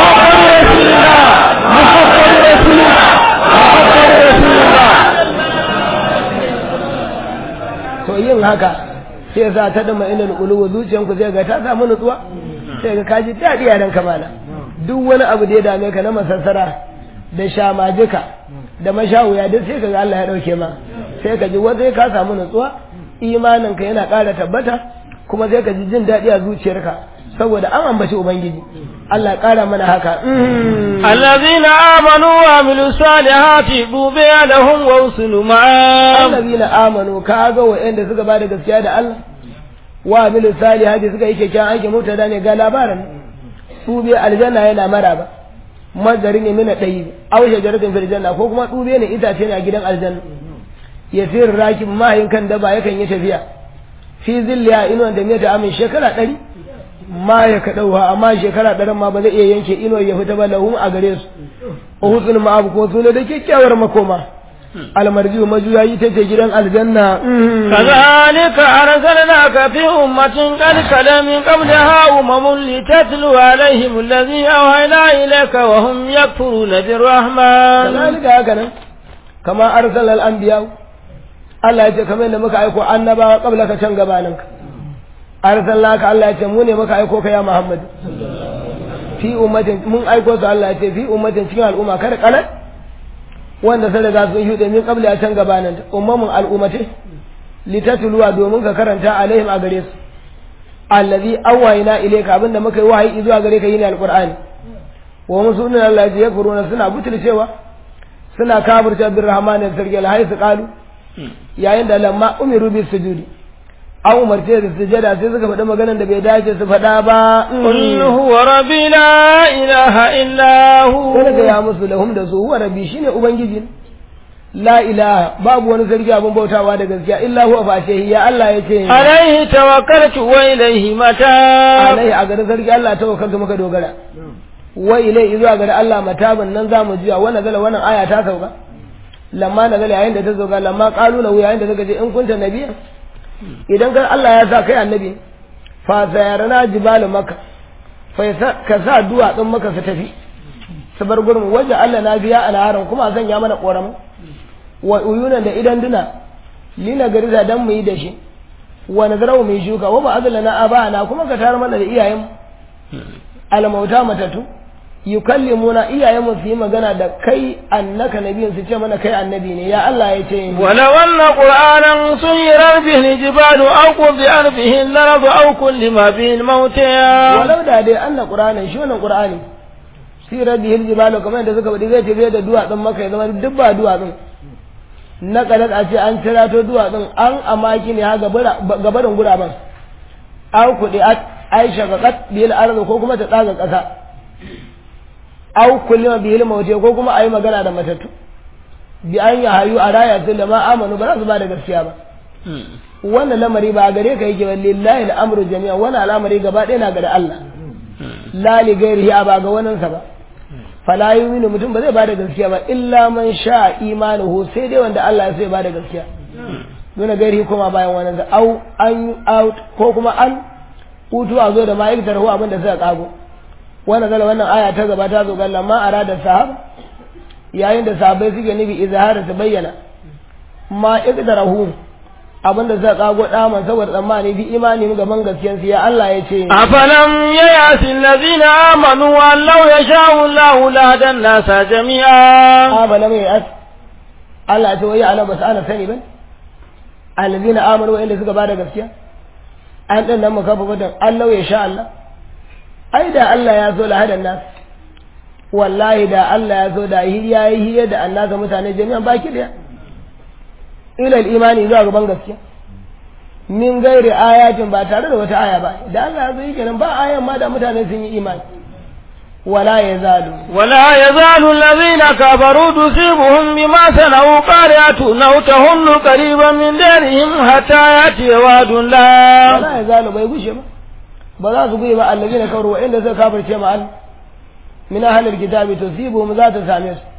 to yin haka sai sa ta dama inal qulubu zuciyanku zai ga ta samu nutsuwa sai ga kaji dadi a ranka mana duk wani abu da ya dame ka na masassara da shamajika da mashawuya duk sai ka ga Allah ya dauke ma sai ka ji wanda ka samu nutsuwa imanin ka yana ƙara tabbata kuma sai ka ji jin daɗi a zuciyarka saboda an ambaci ubangiji Allah ya ƙara mana haka الذين آمنوا وعملوا الصالحات طوبى لهم وحسن مآب allazina amanu ka ga wa'anda suka bada gaskiya da Allah wa bil salihati suka yi kyakkyawan aiki mutada ne ga labarin su bi aljanna yana maraba mazari ne mina ɗayi aw shajaratin fil janna ko kuma dube ne itace ne a gidan aljanna yasir rakib mahin kan daba yakan yi tafiya fi zilliya inuwan da meta amin shekara ɗari ma ya kaɗauwa amma shekara ɗarin ma ba zai iya yanke inuwar ya fita ba lahum a gare su uhudul ma'abu ko su ne da kyakkyawar makoma almarjiu majuyayi ta ce gidan aljanna كذلك أرسلناك في أمة قد خلا من قبلها أمم لتتلو عليهم الذي أوحينا إليك وهم يكفرون بالرحمن kazalika haka nan kama arsalal anbiya Allah ya ce kamar yadda muka aiko annabawa kabla ka can gabanin ka arsalnaka Allah ya ce mu ne muka aiko ka ya Muhammad fi ummatin mun aiko su Allah ya ce fi ummatin cikin al'umma kada kalan wanda sai daga sun shuɗe min kabla a can gabanin ta ummamun al'ummati litatluwa domin ka karanta alaihim a gare su allazi awwayna ilayka abinda muka yi wahayi zuwa gare ka yini alqur'ani wa musulmin Allah ya furuna suna butulcewa suna kafirta bin rahmanin sarki alhai su kalu yayin da lamma umiru bi sujudi an umarce da sujada sai suka faɗi maganar da bai dace su faɗa ba قل هو ربي لا إله إلا هو sai daga ya musu lahum da su huwa rabbi shine ubangiji la ilaha babu wani sarki abin bautawa da gaskiya illa huwa fa shehi ya Allah ya ce عليه توكلت وإليه متاب alai a garin sarki Allah ta wakanta muka dogara wa ilai zuwa garin Allah mataban nan zamu jiya wannan zala wannan aya ta sauka lamma na zala yayin da ta sauka lamma qalu lahu yayin da suka ce in kunta nabiya idan kan Allah ya sa kai annabi fa sayarana jibalu makka fa yasa- ka sa duwatsun maka su tafi su bar gurin waje Allah na biya alharan kuma a sanya mana ƙoramu wa uyunan da idan duna lina gariza dan mu yi da shi wa nazarau mu yi shuka wa ba azala na abana kuma ka tar mana da iyayen almauta matatu yukallimuna iyayen mu su yi magana da kai annaka nabiyin su ce mana kai annabi ne ya Allah ya ce ولو أن قرآنا سيرت به الجبال أو قطعت به الأرض أو كلم به الموتى walau da dai anna qur'anin shi wannan qur'ani sirar bihil jibalu kamar yadda suka faɗi zai tafiye da duwatsun maka ya zama duk ba duwatsun na kalat a ce an cirato duwatsun an amaki ne ha gabarin guraben an kuɗi aisha ga kat bihil arzu ko kuma ta tsaga ƙasa au kullima bihil maute ko kuma a yi magana da matattu bi an yi hayu a raya su da ma amanu ba za su ba da gaskiya ba wannan lamari ba gare ka yake ba lillahi al'amru jami'a wannan al'amari gaba ɗaya na ga da Allah la li gairihi ba ga waninsa ba fala yu'minu mutum ba zai bada gaskiya ba illa man sha imanuhu sai dai wanda Allah ya so ya bada gaskiya dole gairihi kuma bayan wannan sa au an out ko kuma an hutu a zo da ma'aikatar hu abin da suka kago wannan zala wannan aya ta gaba ta zo ga lamma arada sahaba yayin da sahabbai suke nufi izhara su bayyana ma iqdarahu abin da suka kago daman saboda tsammani bi imani gaban gaskiyansu ya Allah ya ce أفلم ييأس الذين آمنوا أن لو يشاء الله لهدى الناس جميعا aba lam yas Allah ce wai ala basu ana sani ban allazina amanu wa'inda suka bada gaskiya an dan nan maka fadan Allah ya sha Allah ai da Allah ya so lahadan nas wallahi da Allah ya so da hiya yi hiya da annasa mutane jami'an baki daya ila imani zuwa gaban gaskiya min gairi ayatin ba tare da wata aya ba da Allah ya so yi kenan ba ayan ma da mutane sun yi imani wala ya zalu ولا يزال الذين كفروا تصيبهم بما صنعوا قارعة أو تهل قريبا من دارهم حتى يأتي وعد الله wala ya zalu bai gushe ba ba za su guye ba allazina kafaru wa inda suka kafirce ma Allah min ahlil kitabi tusibuhum za ta same su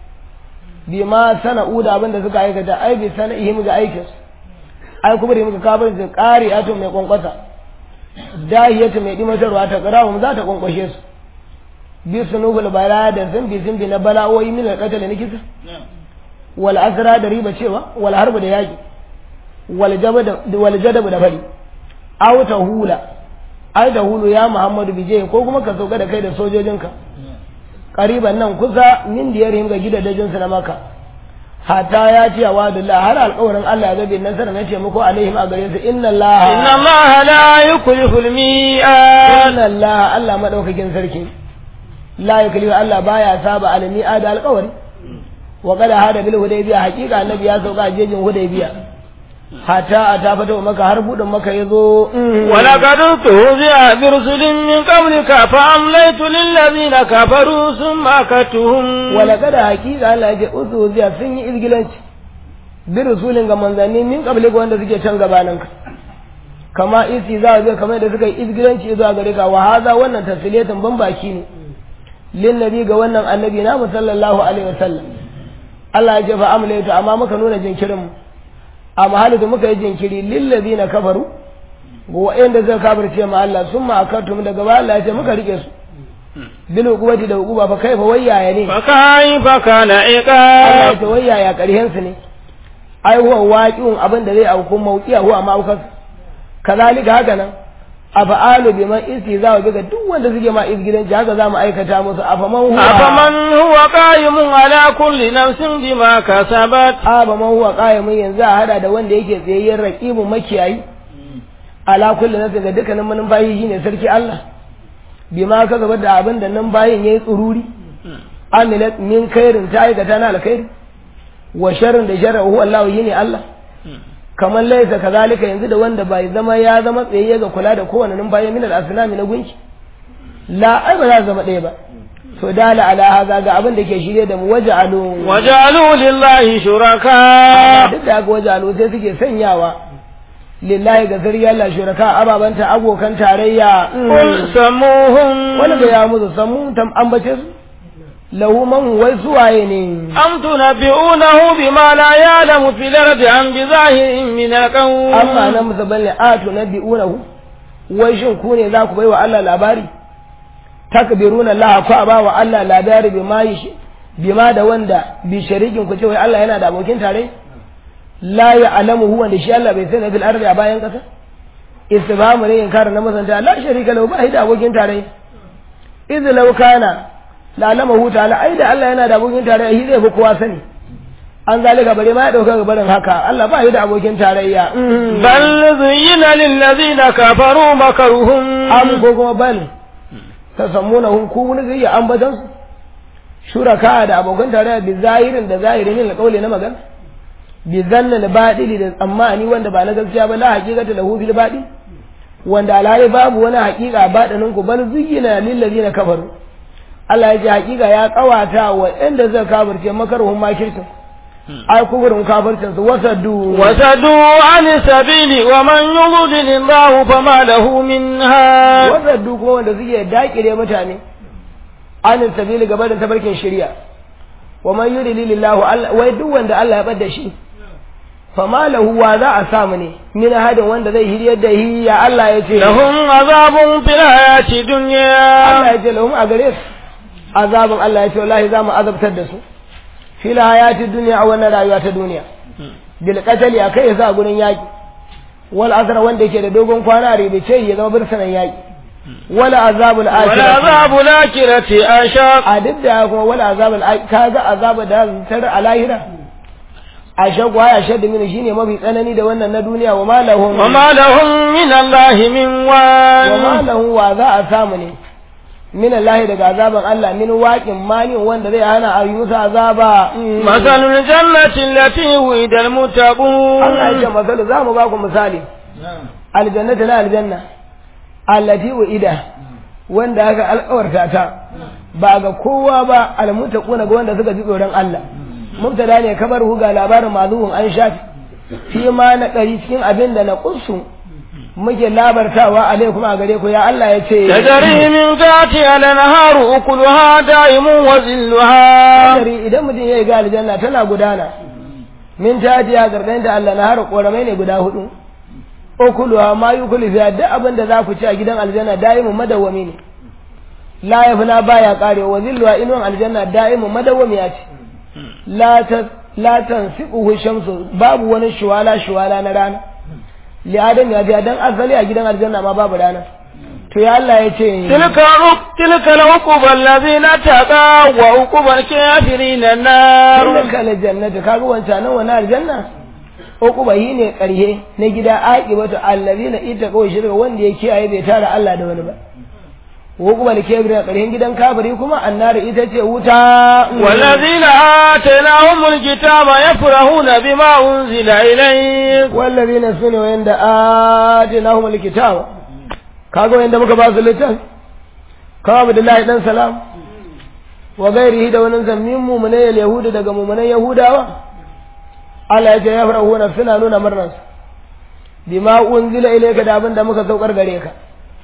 bima sana'u da abin da suka aikata ai bi sana'ihim ga aikin su ai kuma da muka kafirce ƙari ato mai kwankwasa dahiyatu mai dimatarwa ta qara'um za ta kwankwashe su bi sunubul bala da zambi zambi na bala'o'i min al-qatl na kisa wal asra da riba cewa wal harbu da yaki wal jabad wal jadab da fari aw tahula ai da hulu ya muhammadu bije ko kuma ka sauka da kai da sojojinka ƙariban nan kusa min diyarhim ga gidajen su na maka hatta ya ce wa dullah har alƙawarin Allah ya gabe nasara na taimako alaihim a gare su inna Allah إن الله لا يخلف الميعاد inna Allah Allah madaukakin sarki la yaklifu Allah baya saba alami da alƙawari wa qad hada bil hudaybiya haqiqa annabi ya sauka a jejin hudaybiya hatta a ta fito maka har budin maka yazo ولقد استهزئ برسل من قبلك فأمليت للذين كفروا ثم أكدتهم wala kada hakika Allah ya ce uzu ziya sun yi izgilanci bi rusulin ga manzanni min kabli ga wanda suke can gabanin ka kama isi za a kamar da suka yi izgilanci zuwa gare ka wa haza wannan tasliyatin ban baki ne lin nabi ga wannan annabi na sallallahu alaihi wasallam Allah ya ce fa amlaytu amma muka nuna jinkirin mu a mahali da muka yi jinkiri lil ladina kafaru ga wa'anda suka kafirce ma Allah summa akatum daga ba Allah ya ce muka rike su bil hukumati da hukuma fa kaifa wayaya ne فكيف كان Allah ya عقاب ce wai yaya ƙarhensu ne ai huwa waqi'un abin da zai auku mawqi'a huwa ma'aukas kazalika haka nan afa'alu biman istiza wa biga duk wanda suke ma izgidanci haka zamu aikata musu afaman huwa أفمن هو قائم على كل نفس بما كسبت afaman huwa qa'imun yanzu a hada da wanda yake tsayayyen raqibun makiyayi ala kulli nafsin ga dukkanin manumfayi shine sarki Allah bima ka gaba da abin da nan bayin yayi tsururi amilat min khairin ta aikata na alkhairi wa sharrin da sharra huwa Allah yini Allah kamar laisa kazalika yanzu da wanda bai zama ya zama tsaye ga kula da kowane numfashi min al-asnami na gunki la ai ba za su zama ɗaya ba to dala ala haza ga abin da ke shirye da mu waja'alu وجعلوا لله شركاء duk da haka waja'alu sai suke sanyawa lillahi ga zariya Allah shuraka ababanta abokan tarayya قل سموهم wani ga ya musu samu tam ambace su lahu man wai suwaye ne أم تنبئونه بما لا يعلم في الأرض عن بظاهر من القول amma na musa balle atu na bi'unahu wai shin ku ne za ku bai wa Allah labari takbiruna Allah ku aba wa Allah labari bima yi bima da wanda bi sharikin ku ce wai Allah yana da abokin tare la ya alamu huwa da shi Allah bai sani fil ardi a bayan kasa istifhamu ne inkar na masanta la sharika lahu ba da abokin tare idh law kana la alamahu ta'ala ai da Allah yana da abokin tare shi zai fi kowa sani an zalika bare ma ya dauka ga barin haka Allah ba da abokin tarayya bal zuyyina lil ladina kafaru makaruhum am ko kuma bal tasammuna hum ku wani zai ambatan su shuraka da abokan tarayya bi zahirin da zahirin ne kaule na magana bi zanna da badili da tsammani wanda ba na gaskiya ba la haqiqata lahu bil badil wanda alhali babu wani haqiqa badanin ku bal zuyyina lil ladina kafaru Allah ya ce haqiqa ya kawata wa inda zai kafirce makaruhum makircin ai kufurin kafircin su wasaddu wasadu an sabili wa man yudlil Allah fama lahu minha wasaddu kuma wanda suke dakire mutane an sabili gaba da tabarkin shari'a wa man yudlil Allah wai duk wanda Allah ya bada shi fama lahu wa za a samu ne min hadin wanda zai hiryar da hi ya Allah ya ce lahum azabun fil hayati dunya Allah ya ce lahum a gare su azabun Allah ya ce wallahi za mu azabtar da su fil hayati dunya a wannan rayuwa ta duniya bil qatali akai ya sa gurin yaki wal azra wanda yake da dogon kwana ribice ya zama birsanan yaki wala azabul wala akhirah azabul akhirati ashaq a duk da kuma wala azabul akhirah kaga azabu da tar a lahira a shagwa ya shadda mini shine mafi tsanani da wannan na duniya wa malahum wa ma lahum min Allah min wa wal malahum wa za a samu ne min Allah daga azaban Allah min waqin mani wanda zai hana a yi musu azaba Mm. مثل الجنة التي وعد المتقون Allah ya ce masalu za mu ba ku misali aljannata na aljanna allati ida wanda aka alƙawarta ta ba ga kowa ba almutaquna ga wanda suka ji tsoron Allah mubtada ne kabar hu ga labarin mazuhun an shafi fi ma na ɗari cikin abin da na ƙunsu muke labartawa alaikum a gare ku ya Allah ya ce تجري من تحتها الأنهار أكلها دائم وظلها Kadari idan mutum ya yi ga aljanna tana gudana min tajiya gardan da Allah na har ƙoramai ne guda hudu ukuluha ma yukulu fiya duk abin da za ku ci a gidan aljanna da'imun madawwami ne la yafna baya karewa wa zilluha inuwan aljanna da'imun madawwami ya ce la ta la tansiquhu shamsu babu wani shuwala shuwala na rana li adam ya biya dan asali a gidan aljanna ma babu rana to ya Allah ya ce تلك عق- تلك العقبى الذين اتقوا وعقبى الكافرين النار tilka aljannatu kaga wancan nan wani aljanna uquba yi ne karhe na gida aqibatu allazina ittaqaw shirka wanda ya kiyaye bai tara Allah da wani ba uquba da kebira karhen gidan kafiri kuma annar ita ce wuta والذين آتيناهم الكتاب يفرحون بما أنزل إليك wallazina sune wanda atinahum alkitaba kaga wanda muka ba su littafi kawo Abdullahi dan salam wa gairihi da wani zammin mu'minai yahudu daga mu'minan yahudawa Allah ya ce ya farahuna suna nuna murnarsu bima unzila ilayka da abin da muka saukar gare ka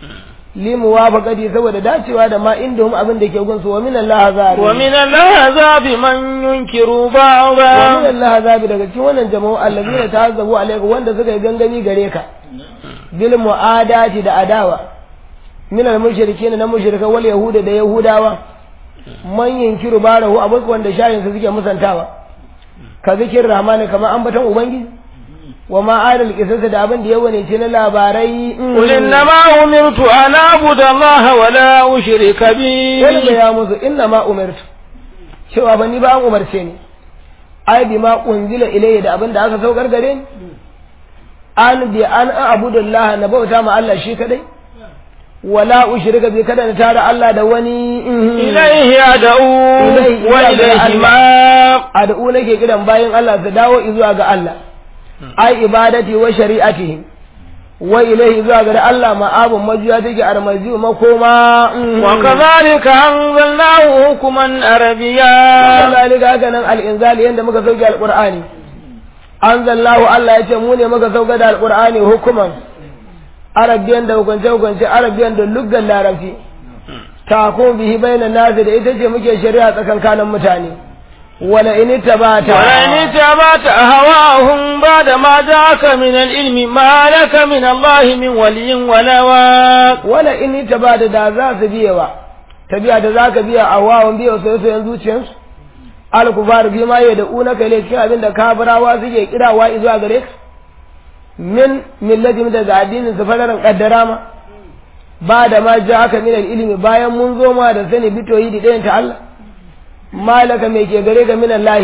li muwafaqati saboda dacewa da ma indahum abin da ke gunsu wa min Allah azabi ومن العذاب من ينكر wa min بعضا Allah azabi daga cikin wannan jama'u allazina ta'azzabu alayka wanda suka yi gangami gare ka bil mu'adati da adawa min al mushrikin na mushrika wal yahuda da yahudawa man yunkiru barahu abu wanda shayin su suke musantawa ka zikir rahmani kamar ambaton ubangiji wa ma adal qisas da abin da yawa ne ce na labarai قل إنما أمرت أن أعبد الله ولا أشرك Wani به ya musu inna ma umirtu cewa ba ni ba an umarce ni ai bi ma unzila ilayya da abin da aka saukar gare ni an bi an abudullah na bauta ma Allah shi kadai wala ushrika bi kada na tara Allah da wani إليه أدعو إليه وإليه أدعو. مآب ad'u nake kiran bayan Allah su dawo zuwa ga Allah ai ibadati wa shari'atihi wa ilayhi zuwa ga Allah ma'abun majuya take armazi makoma وكذلك أنزلناه حكما عربيا كذلك haka nan al-inzali yanda muka sauke al-Qur'ani anzalnahu Allah ya ce mu ne muka sauka da al-Qur'ani hukuman arabiyan da hukunce hukunce arabiyan da luggan larabci ta ko bihi bainan nasi da ita ce muke shari'a tsakankanin mutane wala in tabata ولئن اتبعت أهواهم بعد ما جاءك من العلم ما لك من الله من ولي ولا واق wala in tabata da za su biyewa tabiya da zaka biya a wawan biya soyayyen zuciyarsu al-kufar bi ma da una kai ne cikin abin da kafirawa suke kirawa zuwa gare ka min millati daga addinin su fadaran kaddara ma ba da ma ja aka min ilimi bayan mun zo ma da sani bitoyi da ɗayan ta Allah malaka mai ke gare ga min Allah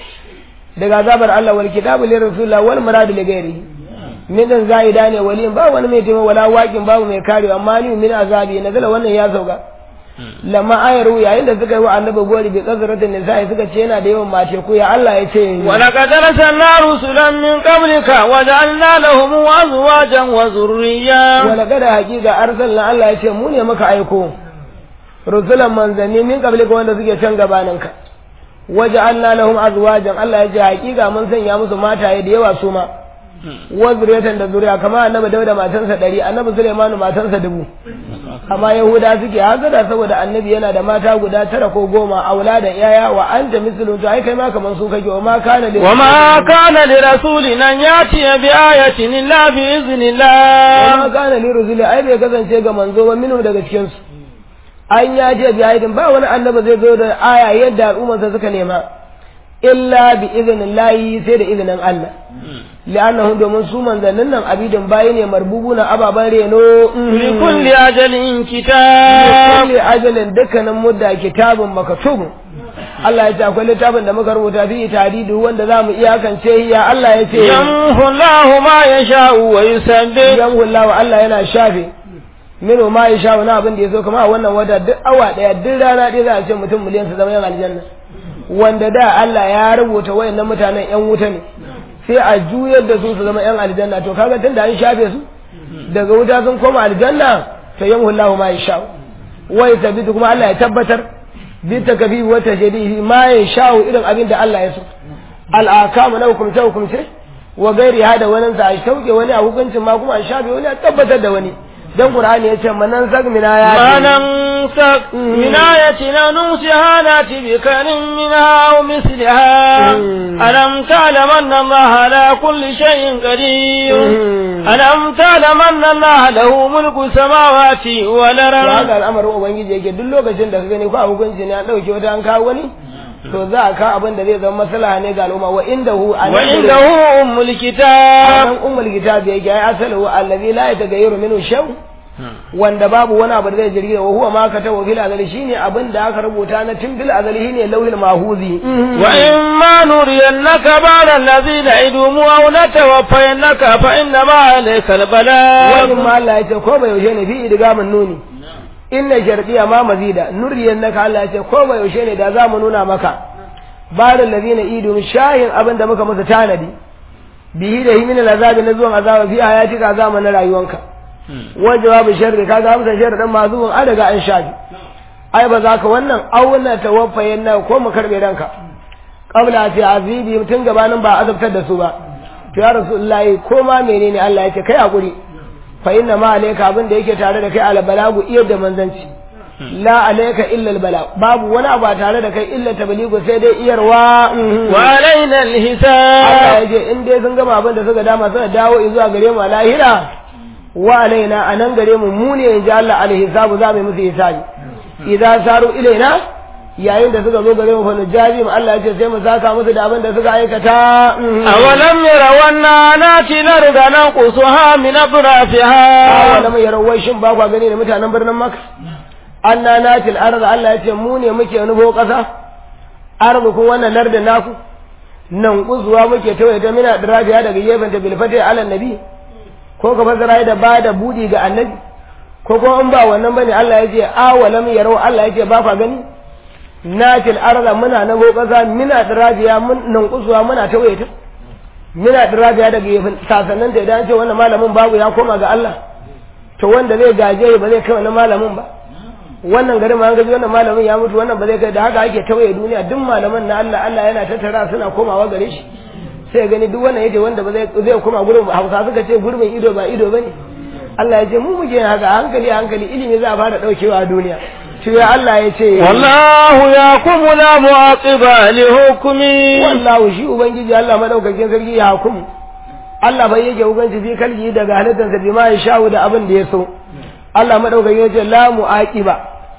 daga azabar Allah wal kitabu lir rasulillah wal muradu li ghairihi min dan zaida ne wali ba wani mai taimako wala waƙin babu mai karewa amma ni min azabi nazala wannan ya sauka lamma ayaru yayin da suka yi wa annabi gori bi kasratin nisa'i suka ce yana da yawan mace ku ya Allah ya ce wa laqad arsalna rusulan min qablika wa ja'alna lahum azwajan wa zurriyya wa laqad haqiqa arsalna Allah ya ce mu ne muka aiko rusulan manzanni min qablika wanda suke can gabaninka wa ja'alna lahum azwajan Allah ya ce haqiqa mun sanya musu mataye da yawa su ma wa zuriyatan da zuriya kamar annabi Dauda matansa ɗari annabi Sulaimanu matansa dubu amma Yahuda suke hazara saboda annabi yana da mata guda tara ko goma aula da yaya wa anta mislu to ai kai ma kaman su kake wa ma kana li wa ma kana li rasulin an yati bi ayatin illa bi wa iznillah ma kana li rusuli ai bai kasance ga manzo ba minu daga cikin su an ya je bi ayatin ba wani annabi zai zo da aya yadda al'ummarsa suka nema illa bi iznillahi sai da izinin Allah li'annahu domin su manzannin nan abidin bayi ne marbubuna ababan reno li kulli ajalin kitab kulli ajalin dukkanin mudda kitabun maktubun Allah ya ce akwai littafin da muka rubuta fi tadidu wanda za mu iyakance ya Allah ya ce yamhu Allahu ma yasha'u wa yusabbih yamhu Allah Allah yana shafe minu ma ya sha wani abin da ya so kama a wannan wata duk awa daya duk rana ɗaya za a ce mutum miliyan su zama yan aljanna wanda da Allah ya rubuta wayannan mutanen yan wuta ne sai a juyar da su su zama yan aljanna to kaga tun da an shafe su daga wuta sun koma aljanna to yamhu Allahu ma yasha wa yathabitu kuma Allah ya tabbatar bi takbihi wa tajdihi ma yasha irin abin da Allah ya so al akamu na hukumce hukumce wa gairi hada wani sa a sauke wani a hukuncin ma kuma a shafe wani a tabbatar da wani dan qur'ani yace manan sag mina ya ما ننسك من آية أو ننسها نأتي بكر منها أو مثلها مم. ألم تعلم أن الله على كل شيء قدير مم. ألم تعلم أن الله له ملك السماوات to والأرض haka al'amarin ubangiji yake duk lokacin da ka gani ko a hukunci ne an dauke wata an kawo wani to za a kawo abin da zai zama maslaha ne ga al'umma wa indahu a nan وعنده gurin- أم a الكتاب nan ummul kitab yake ai asalu allazi la yataghayyaru minhu shaw wanda babu wani abu da zai jirgi wa huwa ma katabu fil azali shine abin da aka rubuta na tun fil azali shine lauhil mahuzi وإما نرينك بعد الذي نعدهم أو نتوفينك فإنما عليك wani البلاغ ma Allah ya ce ko bai yaushe ne fi idgamin nuni inna shardiya ma mazida nuriyan naka Allah ya ce ko bai yaushe ne da za mu nuna maka barin ladina idum shayin abin da muka masa tanadi bihi da himin azabi na zuwan azaba fi hayatika azama na rayuwanka wa jawabu sharri kaga amsa sharri dan mazubun an daga an shafi ai ba za ka wannan auna tawaffayen na ko mu karbe ranka qabla fi azibi tun gabanin ba azabtar da su ba to ya rasulullahi ko ma menene Allah yake kai hakuri fa inna ma alayka abin da yake tare da kai al balagu iya da manzanci la alayka illa al balag babu wani abu a tare da kai illa tabligu sai dai iyarwa وعلينا Allah الحساب ya ce in dai sun gama abin da suka dama suka dawo zuwa gare mu a lahira wa alaina a nan gare mu mu ne in ji Allah alhisabu za mu yi musu hisabi idan saru ilaina yayin da suka zo gare mu fa nujabim Allah ya ce sai mu saka musu da abin da suka aikata أولم يروا أنا ناتي الأرض ننقصها من أطرافها awalam yarawai shin ba kwa gani da mutanen birnin Makka anna natil arda Allah ya ce mu ne muke nufo kasa ardu kun wannan lardin naku nan kuzuwa muke tawaye ta mina dirafiya daga gefen ta bilfate ala nabi ko ka fasara da ba da budi ga annabi ko ko in ba wannan bane Allah ya ce awalam yarau Allah ya ce ba kwa gani natil arda muna nufo kasa mina dirafiya mun nan kuzuwa muna tawaye ta mina dirafiya daga gefen sasannin da idan ce wannan malamin babu ya koma ga Allah to wanda zai gaje ba zai kai wannan malamin ba wannan garin ma an gaji wannan malamin ya mutu wannan ba zai kai da haka ake tawaye duniya duk malaman na Allah Allah yana tattara suna komawa gare shi sai gani duk wannan yace wanda ba zai zai koma gurin Hausa suka ce gurbin ido ba ido bane Allah ya ce mu muke yin haka a hankali a hankali ilimi za a fara daukewa a duniya shi ya Allah ya ce والله يحكم لا معقب لحكمه wallahu shi ubangiji Allah madaukakin sarki ya hukumu Allah bai yake hukunci fi kalji daga halittarsa bi ma ya sha'u da abin da ya so Allah madaukakin ya ce la mu'aqiba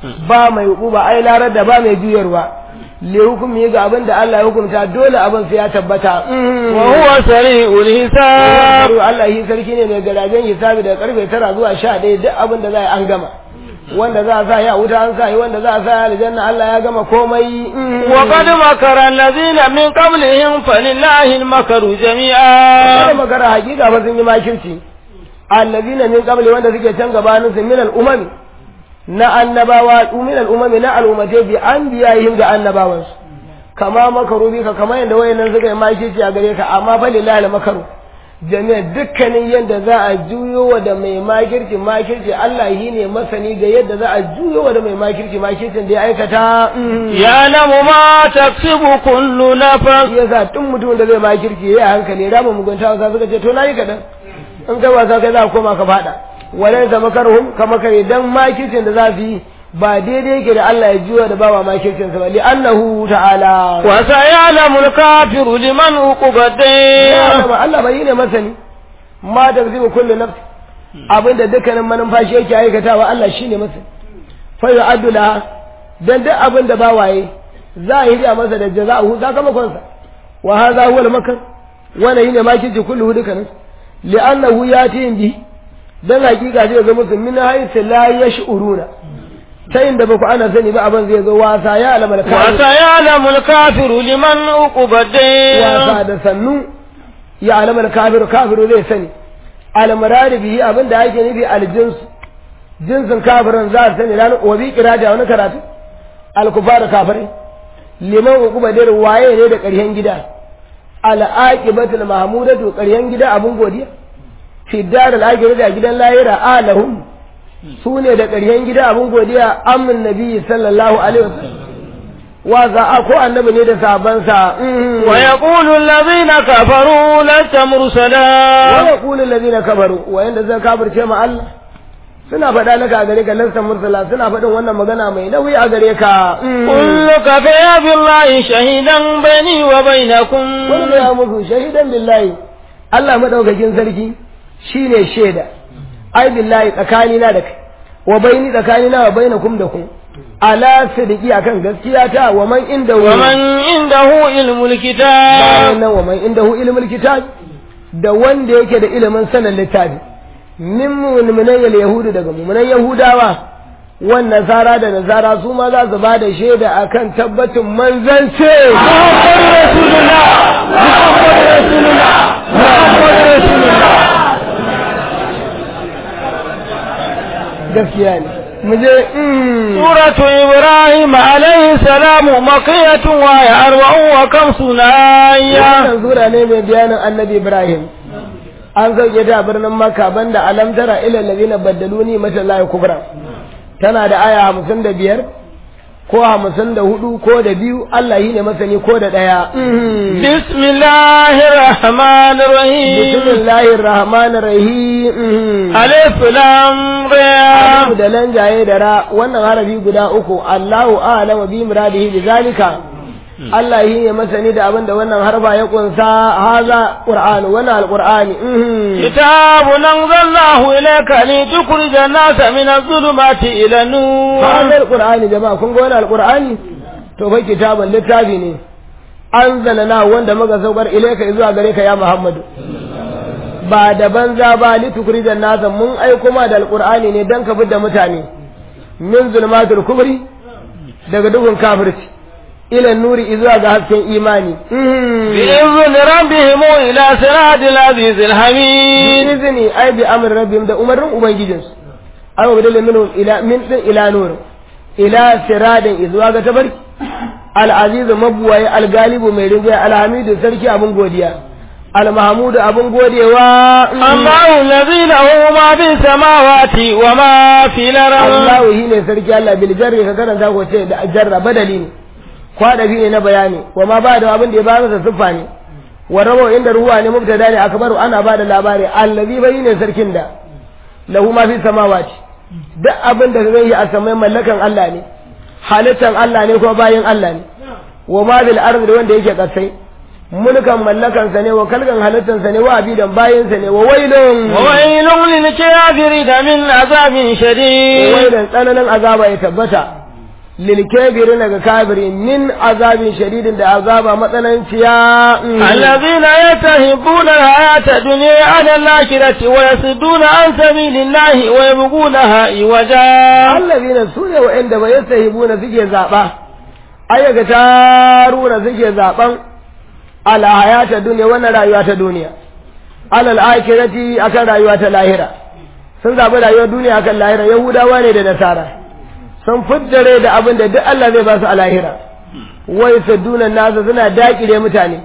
ba mai hukuba ai larar da ba mai juyarwa le hukumi ga abin da Allah ya hukunta dole abin sai ya tabbata wa huwa sari'ul hisab Allah yi sarki ne mai garajen hisabi daga karfe tara zuwa sha ɗaya duk abin da za a an gama wanda za a sa ya wuta an sa yi wanda za a sa ya aljanna Allah ya gama komai wa qad makara allazina min qablihim falillahi al-makaru jami'a kada makara hakika ba sun yi makirci allazina min qabli wanda suke can gabanin su min al-umam na annabawa min al-umam na al-ummati bi anbiya'ihim ga annabawansu kama makaru bika kamar yadda wayannan suka yi makirci a gare ka amma falillahi al-makaru jami'a dukkanin yadda za a juyo wa da mai makirci makirci Allah yi ne masani ga yadda za a juyo wa da mai makirci makircin da ya aikata ya namu ma taksibu kullu nafas ya sa tun mutumin da zai makirci ya hankali rama mugunta wasa suka ce to na yi kaɗan in kai wasa kai za a koma ka faɗa walai zama karhum kama kare dan makircin da za su yi ba daidai yake da Allah ya juya da bawa makircin sa ba li annahu ta'ala wa sayalamu al-kafiru liman uquba ya Allah bai ne masani ma da zai kullu nafs abinda dukkanin manumfashi yake aikatawa Allah shine masani fa yu'addu la dan duk abin da bawaye za a yi da masa da jaza'u sakamakon sa wa hadha huwa al-makr wannan yine makirci kullu dukkanin li'annahu yati bi dan hakika zai ga musu min haythu la yash'uruna ta inda ba ku ana sani ba abin zai zo wasa ya alamar kafiru wasa ya alamul kafiru liman uqubade wasa da sannu ya alamar kafiru kafiru zai sani almarari bihi abin da ake nufi aljins jinsin kafirin za a sani ranar wabi kirata wani karatu alkufar kafirai liman uqubade waye ne da ƙarshen gida al'aqibatul mahmudatu ƙarshen gida abin godiya fi dar al-akhirah gidan lahira alahum su ne da ƙaryen gida abin godiya amin nabi sallallahu alaihi wasallam wa za a ko annabi ne da sabansa wa yaqulu allazina kafaru lasta mursala wa yaqulu allazina kafaru wa yanda zan kafirce ma Allah suna faɗa laka a gare ka lasta mursala suna faɗin wannan magana mai nauyi a gare ka kullu ka fa billahi shahidan baini wa bainakum kullu ya musu shahidan billahi Allah madaukakin sarki shine shaida ai billahi tsakanina da kai wa baini tsakanina wa bainakum da ku ala sidiki akan gaskiya ta wa man inda wa man indahu ilmul kitab nan wa man indahu ilmul kitab da wanda yake da ilimin sanin littafi min mu'minan yahudu daga mu'minan yahudawa wan nasara da nasara su ma za su bada shaida akan tabbacin manzance Muhammadu Rasulullah Muhammadu Rasulullah Muhammadu Rasulullah gaskiya ne mu je suratu ibrahim alayhi salamu makiyatun wa ya arba'un wa kamsuna ayya wannan sura ne mai bayanin annabi ibrahim an sauke ta a birnin makka banda alam tara ila allazina baddaluni mata la kubra tana da aya hamsin da biyar ko hamsin da hudu ko da biyu Allah yi ne masani ko da ɗaya. Bismillahir Rahmanir Rahim. Bismillahir Rahmanir Rahim. Alif lam ra. da lanjaye da ra wannan harafi guda uku Allahu a'lamu bi muradihi bi zalika. Allah yi ne masani da abin da wannan harba ya kunsa haza Qur'ani wannan alqur'ani. Kitabun anzalnahu ilayka litukhrijan nasa min adh-dhulumati ila an-nur. Haza alqur'ani jama'a kun ga wannan alqur'ani to fa kitabun littafi ne. Anzalna wanda muka saukar ilayka zuwa gare ka ya Muhammadu. Ba da banza ba litukhrijan nasa mun aiko ma da alqur'ani ne dan ka da mutane min zulmatul kubri daga duhun kafirci. إلى النور إذا ذهبت إيماني بإذن ربهم إلى صراط العزيز الحميد بإذن أي بأمر ربهم ده أمر أبي جنس أو بدل منهم إلى من إلى نور إلى صراط إذا تبرك العزيز مبوي الغالب من رجاء الحميد سركي أبن غوديا المحمود أبن غوديا و الله الذي له ما في السماوات وما في الأرض الله هنا سركي الله بالجر كذا تقول جر بدلين kwadabi ne na bayani wa ma ba da abin da ya ba masa siffa ne wa rawo inda ruwa ne mubtada ne akbaru ana ba da labari allazi bai ne sarkin da lahu ma fi samawati duk abin da zai yi a samai mallakan Allah ne halittan Allah ne ko bayin Allah ne wa ma bil ardi wanda yake kasai mulkan mallakansa ne wa kalgan halittansa ne wa abidan bayinsa ne wa wailun وويل للكافرين من عذاب شديد wailan tsananin azaba ya tabbata lil kafirin daga kafiri min azabin shadidin da azaba matsananciya الذين يتهبون الحياة الدنيا على الآخرة ويصدون عن سبيل الله ويبغونها عوجا allazina sune wa'anda ba yastahibuna suke zaba ayyaka taruna suke zaban ala hayata duniya wannan rayuwa ta duniya alal akhirati akan rayuwa ta lahira sun zabi rayuwar duniya akan lahira yahudawa ne da nasara sun fuddare da abin da duk Allah zai ba su a lahira wai sadduna nasa suna dakile mutane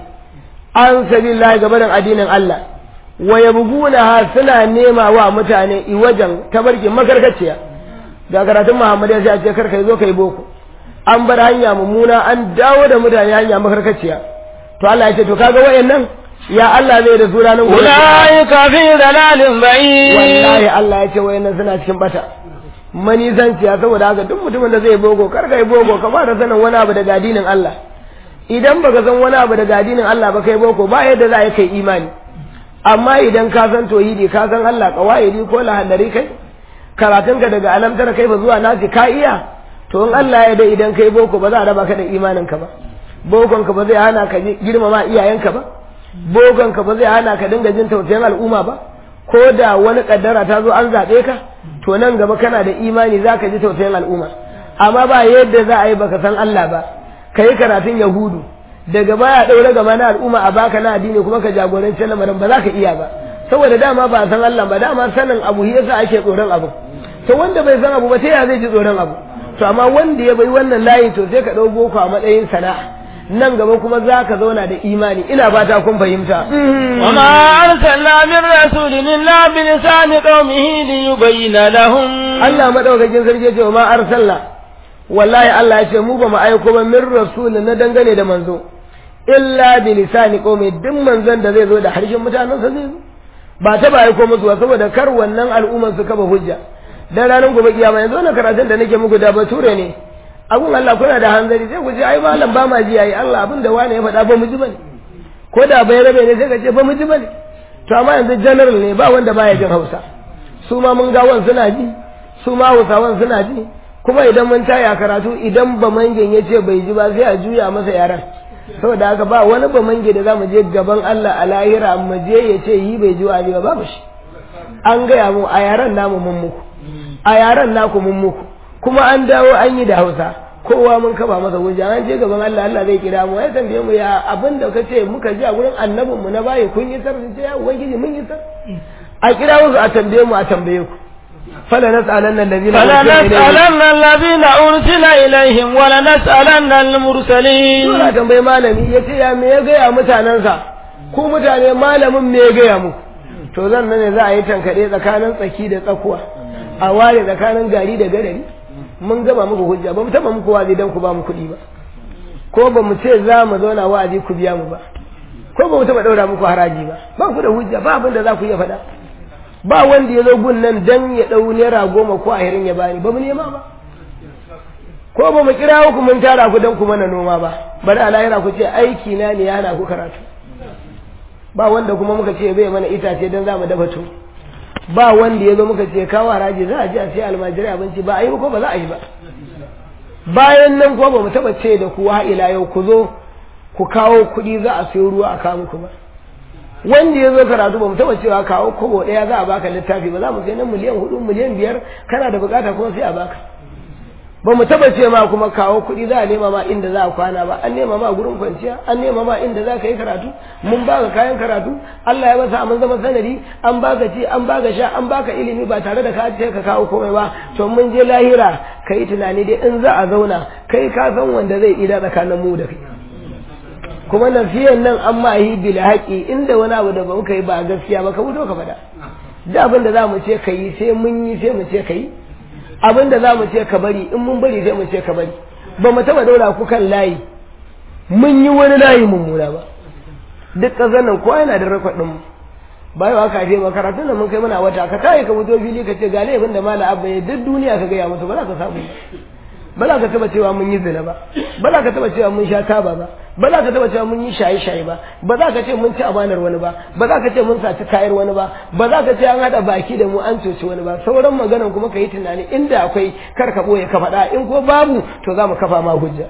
an sabilillahi gabanin addinin Allah wa yabghuna suna nema wa mutane iwajan tabarkin makarkaciya ga karatun Muhammad ya ce a ce kar kai zo kai boko an bar hanya mummuna an dawo da mutane hanya makarkaciya to Allah ya ce to kaga wayannan ya Allah zai da su ranar gobe أولئك في ضلال بعيد wallahi Allah ya ce wayannan suna cikin bata manisanciya saboda haka duk mutumin da zai bogo kar kai bogo ka fara sanin wani abu daga addinin Allah idan baka san wani abu daga addinin Allah ba kai boko ba yadda za a yi kai imani amma idan ka san tauhidi ka san Allah kawaidi ko lahallari kai karatunka daga alamtar kai ba zuwa nasi ka iya to in Allah ya da idan kai boko ba za a raba ka da imaninka ba bokon ka ba zai hana ka girmama iyayenka ba bokon ka ba zai hana ka dinga jin tausayin al'umma ba ko da wani kaddara ta zo an zaɓe ka to nan gaba kana da imani za ka ji tausayin al'umma amma ba yadda za a yi baka san Allah ba ka yi karatun yahudu daga baya ɗaure gaba na al'umma a baka na addini kuma ka jagoranci lamarin ba za ka iya ba saboda dama ba san Allah ba dama sanin abu shi yasa ake tsoron abu to wanda bai san abu ba ta ya zai ji tsoron abu to amma wanda ya bai wannan layi to sai ka ɗau boko a matsayin sana'a nan gaba kuma za ka zauna da imani ina fata kun fahimta وما أرسلنا من رسول إلا بلسان قومه ليبين لهم Allah madaukakin sarki ya ce wa ma arsalna wallahi Allah ya ce mu ba mu aiko ba min rasul na dangane da manzo illa bi lisani qaumi duk manzon da zai zo da harshen mutanen sa zai zo ba ta ba aiko musu ba saboda kar wannan al'umman su kaba hujja dan ranar gobe kiyama yanzu na karatun da nake muku da bature ne abun Allah kuna da hanzari sai ku ce ai malam ba ma ji yayi Allah abin da wani ya faɗa ba mu ji bane ko da bai rabe ne sai ka ce ba mu ji bane to amma yanzu general ne ba wanda baya jin Hausa su ma mun gawan suna ji su ma Hausawan suna ji kuma idan mun taya karatu idan ba mangen ya ce bai ji ba sai a juya masa yaran saboda haka ba wani ba mange da zamu je gaban Allah a lahira mu je ya ce yi bai ji wa ba babu shi an gaya mu a yaran namu mun muku a yaran naku mun muku kuma an dawo an yi da Hausa kowa mun kaba masa hujja an je gaban Allah Allah zai kira mu ya tambaye mu ya abin da kace muka ji a gurin annabin mu na bayi kun yi sar ce ya ubangiji mun yi sar a kira musu a tambaye mu a tambaye ku fala nas'alanna allazina فلنسألن الذين أرسل إليهم ولنسألن المرسلين Sura tambayi malami ya ce ya me ya gaya mutanensa ku mutane malamin me ya gaya muku to zan nan ne za a yi tankaɗe tsakanin tsaki da tsakuwa a ware tsakanin gari da gadari mun gama muku hujja ba mu taɓa muku wa'azi don ku ba mu kuɗi ba ko ba mu ce za mu zauna wa'azi ku biya mu ba ko ba mu taɓa ɗaura muku haraji ba ba ku da hujja ba abin da za ku iya faɗa ba wanda ya zo gun nan dan ya ɗau naira goma ko ahirin ya bani ba mu nema ba ko ba mu kira ku mun tara ku dan ku mana noma ba bari a lahira ku ce aiki na ne yana ku karatu ba wanda kuma muka ce bai mana itace dan za mu dafa to ba wanda ya zo muka ce kawo haraji za a ji a sai almajirai abinci ba a yi ba ko ba za a yi ba bayan nan kuma ba mu taba ce da ku ha ila yau ku zo ku kawo kuɗi za a sayo ruwa a kawo muku ba wanda ya zo karatu ba mu taba cewa kawo kobo ɗaya za a baka littafi ba za mu sai nan miliyan hudu miliyan biyar kana da bukata kuma sai a baka ba mu taba ce ma kuma kawo kuɗi za a nema ma inda za a kwana ba an nema ma gurin kwanciya an nema ma inda za ka yi karatu mun baka kayan karatu Allah ya masa mun zama sanadi an baka ci an baka sha an baka ilimi ba tare da ka ce ka kawo komai ba to mun je lahira ka yi tunani dai in za a zauna kai ka san wanda zai ida tsakanin mu da kai kuma nasiyan nan an ma yi bil haƙi inda wani abu da ba muka yi ba gaskiya ba ka fito ka faɗa da abin da za mu ce ka yi sai mun yi sai mu ce ka yi abin da za mu ce ka bari in mun bari sai mu ce ka bari ba mu taɓa daura ku kan layi mun yi wani layi mummuna ba duk ƙasar nan kowa yana da rakwaɗin mu ba yau aka ce ba karatun da mun kai mana wata ka tayi ka fito fili ka ce ga laifin da mala abba ya duk duniya ka gaya musu ba za ka samu ba za ka taba cewa mun yi zina ba ba za ka taba cewa mun sha taba ba ba za ka taba cewa mun yi shaye-shaye ba ba za ka ce mun ci amanar wani ba ba za ka ce mun saci kayar wani ba ba za ka ce an haɗa baki da mu an coci wani ba sauran maganan kuma ka yi tunani inda akwai kar ka ɓoye ka faɗa in ko babu to za mu kafa ma hujja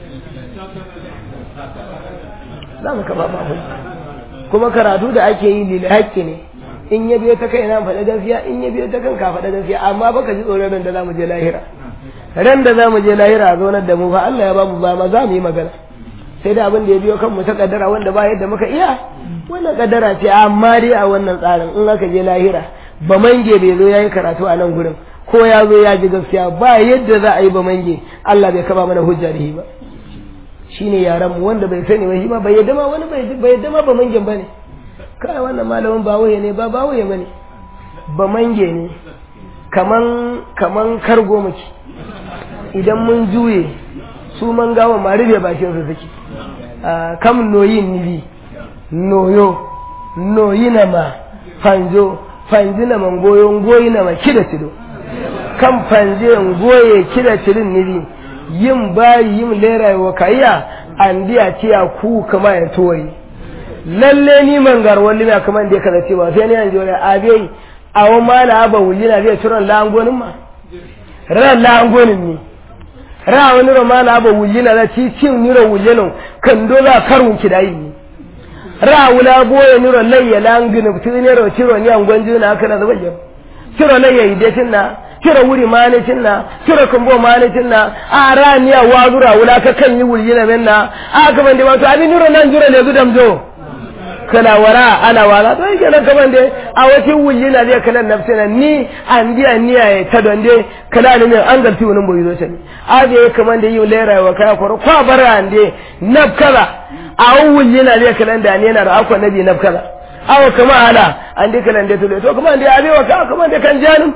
za mu kafa ma hujja kuma karatu da ake yi lil haƙƙi ne in ya biyo ta kai na faɗa gaskiya in ya biyo ta kan ka faɗa gaskiya amma baka ji tsoron ran da za mu je lahira ran da za mu je lahira a zonar da mu fa Allah ya ba mu ba ma za mu yi magana sai da abin da ya biyo kanmu ta kaddara wanda ba yadda muka iya wannan kaddara ce amma dai a wannan tsarin in aka je lahira ba mange bai zo yayi karatu a nan gurin ko ya zo ya ji gaskiya ba yadda za a yi ba mange Allah bai kaba mana hujja da shi ba shine yaran mu wanda bai sani ba shi ma bai yadda ma wani bai yadda ma ba mangen bane kai wannan malamin ba waye ne ba ba waye bane ba mange ne kaman kaman kargo muke idan mun juye su man gawa ma rufe bakin su suke kam noyin nibi noyo noyi na ma fanjo fanji na man goyo goyi na ma kida tido kan fanje goye kida tirin nibi yin bayi yin lera wa kayya an diya tiya ku kama ya toyi lalle ni man garwar lina kaman da ya kaza cewa sai ne yanzu wani abai a wani mala ba wulina zai turan la'angonin ma ran la'angonin ne ra wani romana ba wulina na ci cin niro wulino kan doza karun kidayi ni ra wula boye niro layya langin tu niro ciro ni an gwanju na kana da bayyana ciro layya idetin na ciro wuri manicin na ciro kumbo manicin na a ra ni a wazura wula ka kan yi wulina menna a kaman da wato abin niro nan jira ne gudam jo kana wara ana wala to yake nan kaman dai a wata wulina zai kalan nafsina ni an biya niya ya ta don dai kala ne an galti wani boye zo tani a da kaman da yi lera wa kaya kwaro kwa bara an dai nafkala a wulina zai kalan da ne na da akwa nabi nafkala awa kama ala an dai kalan da to to kaman dai abe wa ka kaman dai kan janin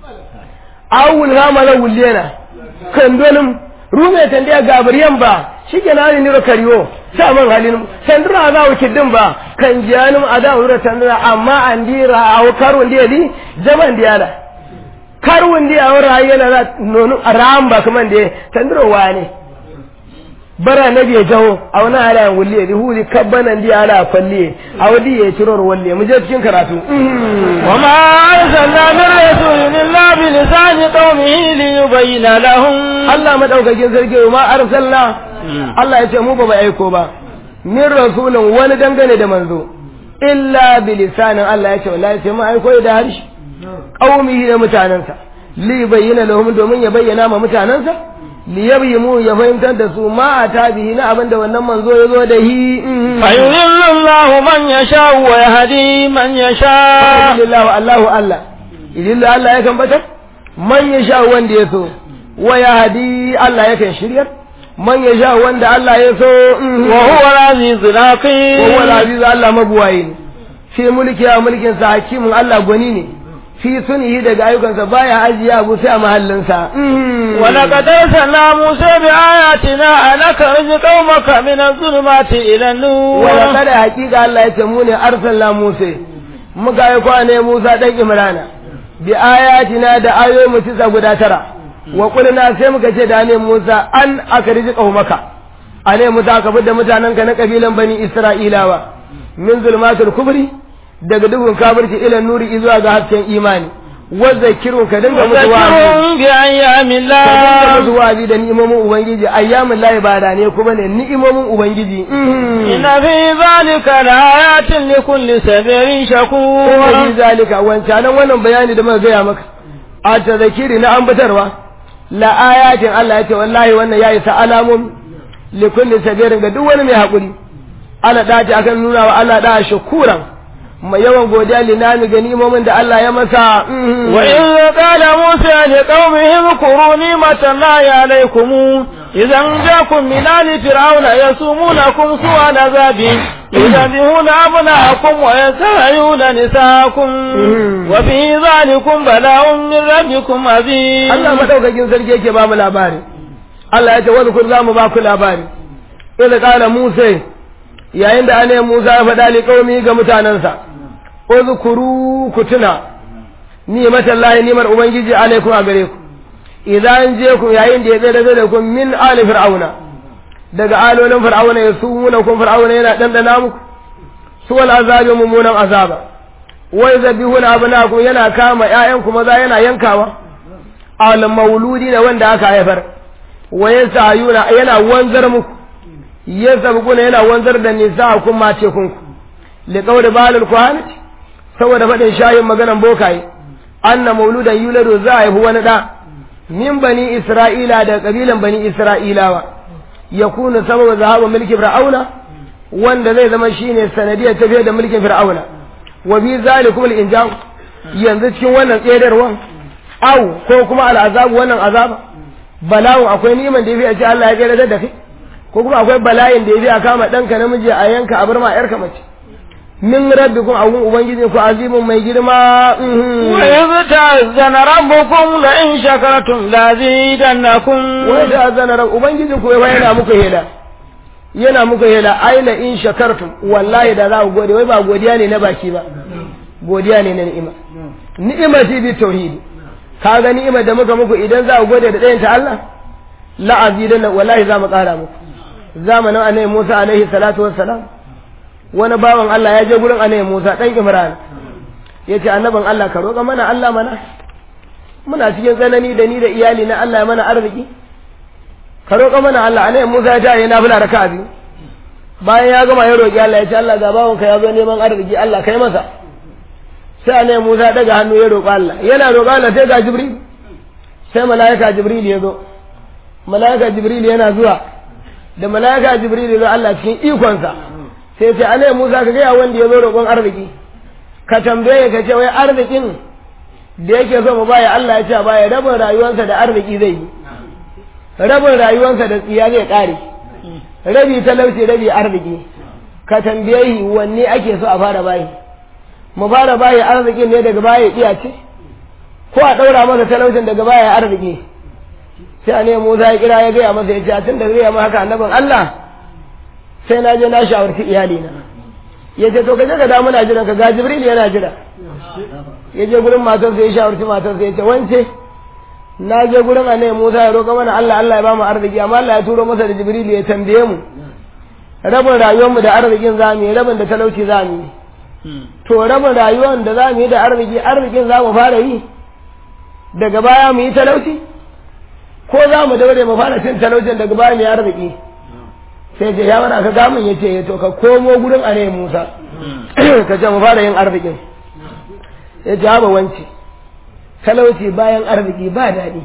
awul hamala wulina kan donin rume tan dai gabriyan ba shike na ni ro kariyo sa man halin tandura za ku kiddin ba kan jiyanum ada wura tandura amma an dira aw karun dia di jaman dia da karun dia wura yana na nonu ram ba kaman dia tandura wani bara na biya jawo a wani ala wulle di huli kabbanan dia ala falle a wadi ya ciror walle mu je cikin karatu wa ma arsalna min rasulin illa bi lisani qaumihi li yubayyana lahum Allah madaukakin sarki ma arsalna Allah ya ce mu ba aiko ba min rasulin wani dangane da manzo illa bi lisanin Allah ya ce wallahi sai mu aiko da harshe qaumihi da mutanansa li bayyana lahum domin ya bayyana ma mutanansa li yabyimu ya fahimtar da su ma ata bihi na abin da wannan manzo ya zo da hi fa yudhillu Allahu man yasha wa yahdi man yasha Alhamdulillah Allahu Allah idillu Allah ya kan batar man yasha wanda ya so wa yahdi Allah ya kan shiryar man ya sha wanda Allah ya so wa huwa al-azizul hakim wa huwa al-aziz Allah mabuwayi ne fi mulki a mulkin sa hakimin Allah gwani ne fi sunihi daga ayyukansa baya ajiya abu sai a mahallinsa wa laqad arsalna Musa bi ayatina an akhrij qaumaka min adh-dhulumati ila an-nur wa laqad haqiqa Allah ya ce mu ne arsalna Musa muka yi kwane Musa dan Imrana bi ayatina da ayoyi mu tisa guda tara wa kulna sai muka ce da ne Musa an aka riji maka a ne Musa ka da mutanenka na kabilan bani Isra'ilawa min zulmatul kubri daga duhun kafirci ila nuri zuwa ga hasken imani wa zakirun ka dinga musu wa'azi bi ayyamin ka dinga la musu wa'azi da ni'imomin ubangiji ayyamin lahi ba da ne kuma ne ni'imomin ubangiji inna fi zalika laayatin likulli sabirin shakur kuma fi zalika wancan wannan bayani da muka gaya maka a tazakiri na ambatarwa la ayatin Allah ya ce wallahi wannan ya isa alamun li kulli sabirin ga duk wani mai hakuri ana dace akan nuna wa Allah da shukuran mai yawan godiya linami ga ni'imomin da Allah ya masa وإذ قال موسى لقومه اذكروا نعمة الله عليكم إذا جاءكم من آل فرعون يسومونكم سوء العذاب يذبحون أبناءكم ويستحيون نساءكم وفي ذلكم بلاء من ربكم عظيم Allah madaukakin sarki yake ba mu labari Allah ya ce wani kun za mu ba ku labari ila kala Musa yayin da ane Musa ya faɗa li qaumi ga mutanansa uzkuru ku tuna ni'matan lahi ni'mar ubangiji alaikum a gare ku idan je ku yayin da ya tsere da ku min ali fir'auna daga alolin fir'auna ya sumuna kun fir'auna yana dandana muku su wal azabi mummunan azaba wai zabihuna abnakum yana kama ƴaƴanku maza yana yankawa al mauludi da wanda aka haifar wa yasayuna yana wanzar muku yasabquna yana wanzar da nisa kun mace kunku liqawli balul kuhanati saboda faɗin shayin maganan bokaye anna mauludan yuladu za a haifi wani ɗa min bani isra'ila da ƙabilan bani isra'ilawa ya kuna sababa zahaba mulkin fir'auna wanda zai zama shine sanadiyar tafiya da mulkin fir'auna wa bi zalikum al-injam yanzu cikin wannan tsedarwan au ko kuma al'azabu wannan azaba bala'un akwai niman da yafi a ce Allah ya gaida da kai ko kuma akwai bala'in da yafi a kama ɗanka namiji a yanka a bar ma 'yarka mace min rabbikum a gun ubangiji ku azimun mai girma wa idh ta'azzana rabbukum la in shakartum la zidannakum wa idh ta'azzana rabb ubangiji ku yana muku hela yana muku hela ai la in shakartum wallahi da za ku gode wai ba godiya ne na baki ba godiya ne na ni'ima ni'ima ce bi tauhidi ka ga ni'imar da muka muku idan za ku gode da ɗayan ta Allah la azidanna wallahi za mu ƙara muku zamanin annabi Musa alaihi salatu wassalam wani bawan Allah ya je gurin annabi Musa dan Imran ya ce annabin Allah ka roƙa mana Allah mana muna cikin tsanani da ni da iyali na Allah ya mana arziki ka roƙa mana Allah annabi Musa ya tare na fula raka'a biyu bayan ya gama ya roƙi Allah ya ce Allah ga bawon ka ya zo neman arziki Allah kai masa sai annabi Musa daga hannu ya roƙa Allah yana roƙa Allah sai ga Jibril sai malaika Jibril ya zo malaika Jibril yana zuwa da malaika Jibril ya zo Allah cikin ikonsa sai ce anai Musa ka gaya wanda ya zo roƙon arziki ka tambaye ka ce wai arzikin da yake so mu baya Allah ya ce baya rabin rayuwarsa da arziki zai yi rabin rayuwarsa da tsiya zai ƙare rabi talauci rabi arziki ka tambaye wanne ake so a fara bayi mu fara bayi arzikin ne daga baya iya ce ko a ɗaura masa talaucin daga baya arziki sai anai Musa ya kira ya gaya masa ya ce tun da zai yi haka annabin Allah sai na je na shawarci iyalina ya ce to ka je ka damu na jiran ka ga jibril yana jira ya je gurin matarsa ya shawarci matarsa ya ce wance na je gurin annabi Musa ya roƙa mana Allah Allah ya ba mu arziki amma Allah ya turo masa da jibril ya tambaye mu rabin rayuwar mu da arzikin zamu yi rabin da talauci zamu yi to rabin rayuwar da zamu yi da arziki arzikin zamu fara yi daga baya mu yi talauci ko za mu daure mu fara cin talaucin daga baya mu yi arziki sai ce ya wani ka gamin ya ce to ka komo gurin a ne musa ka ce mu fara yin arzikin ya ce haɓa wance talauci bayan arziki ba daɗi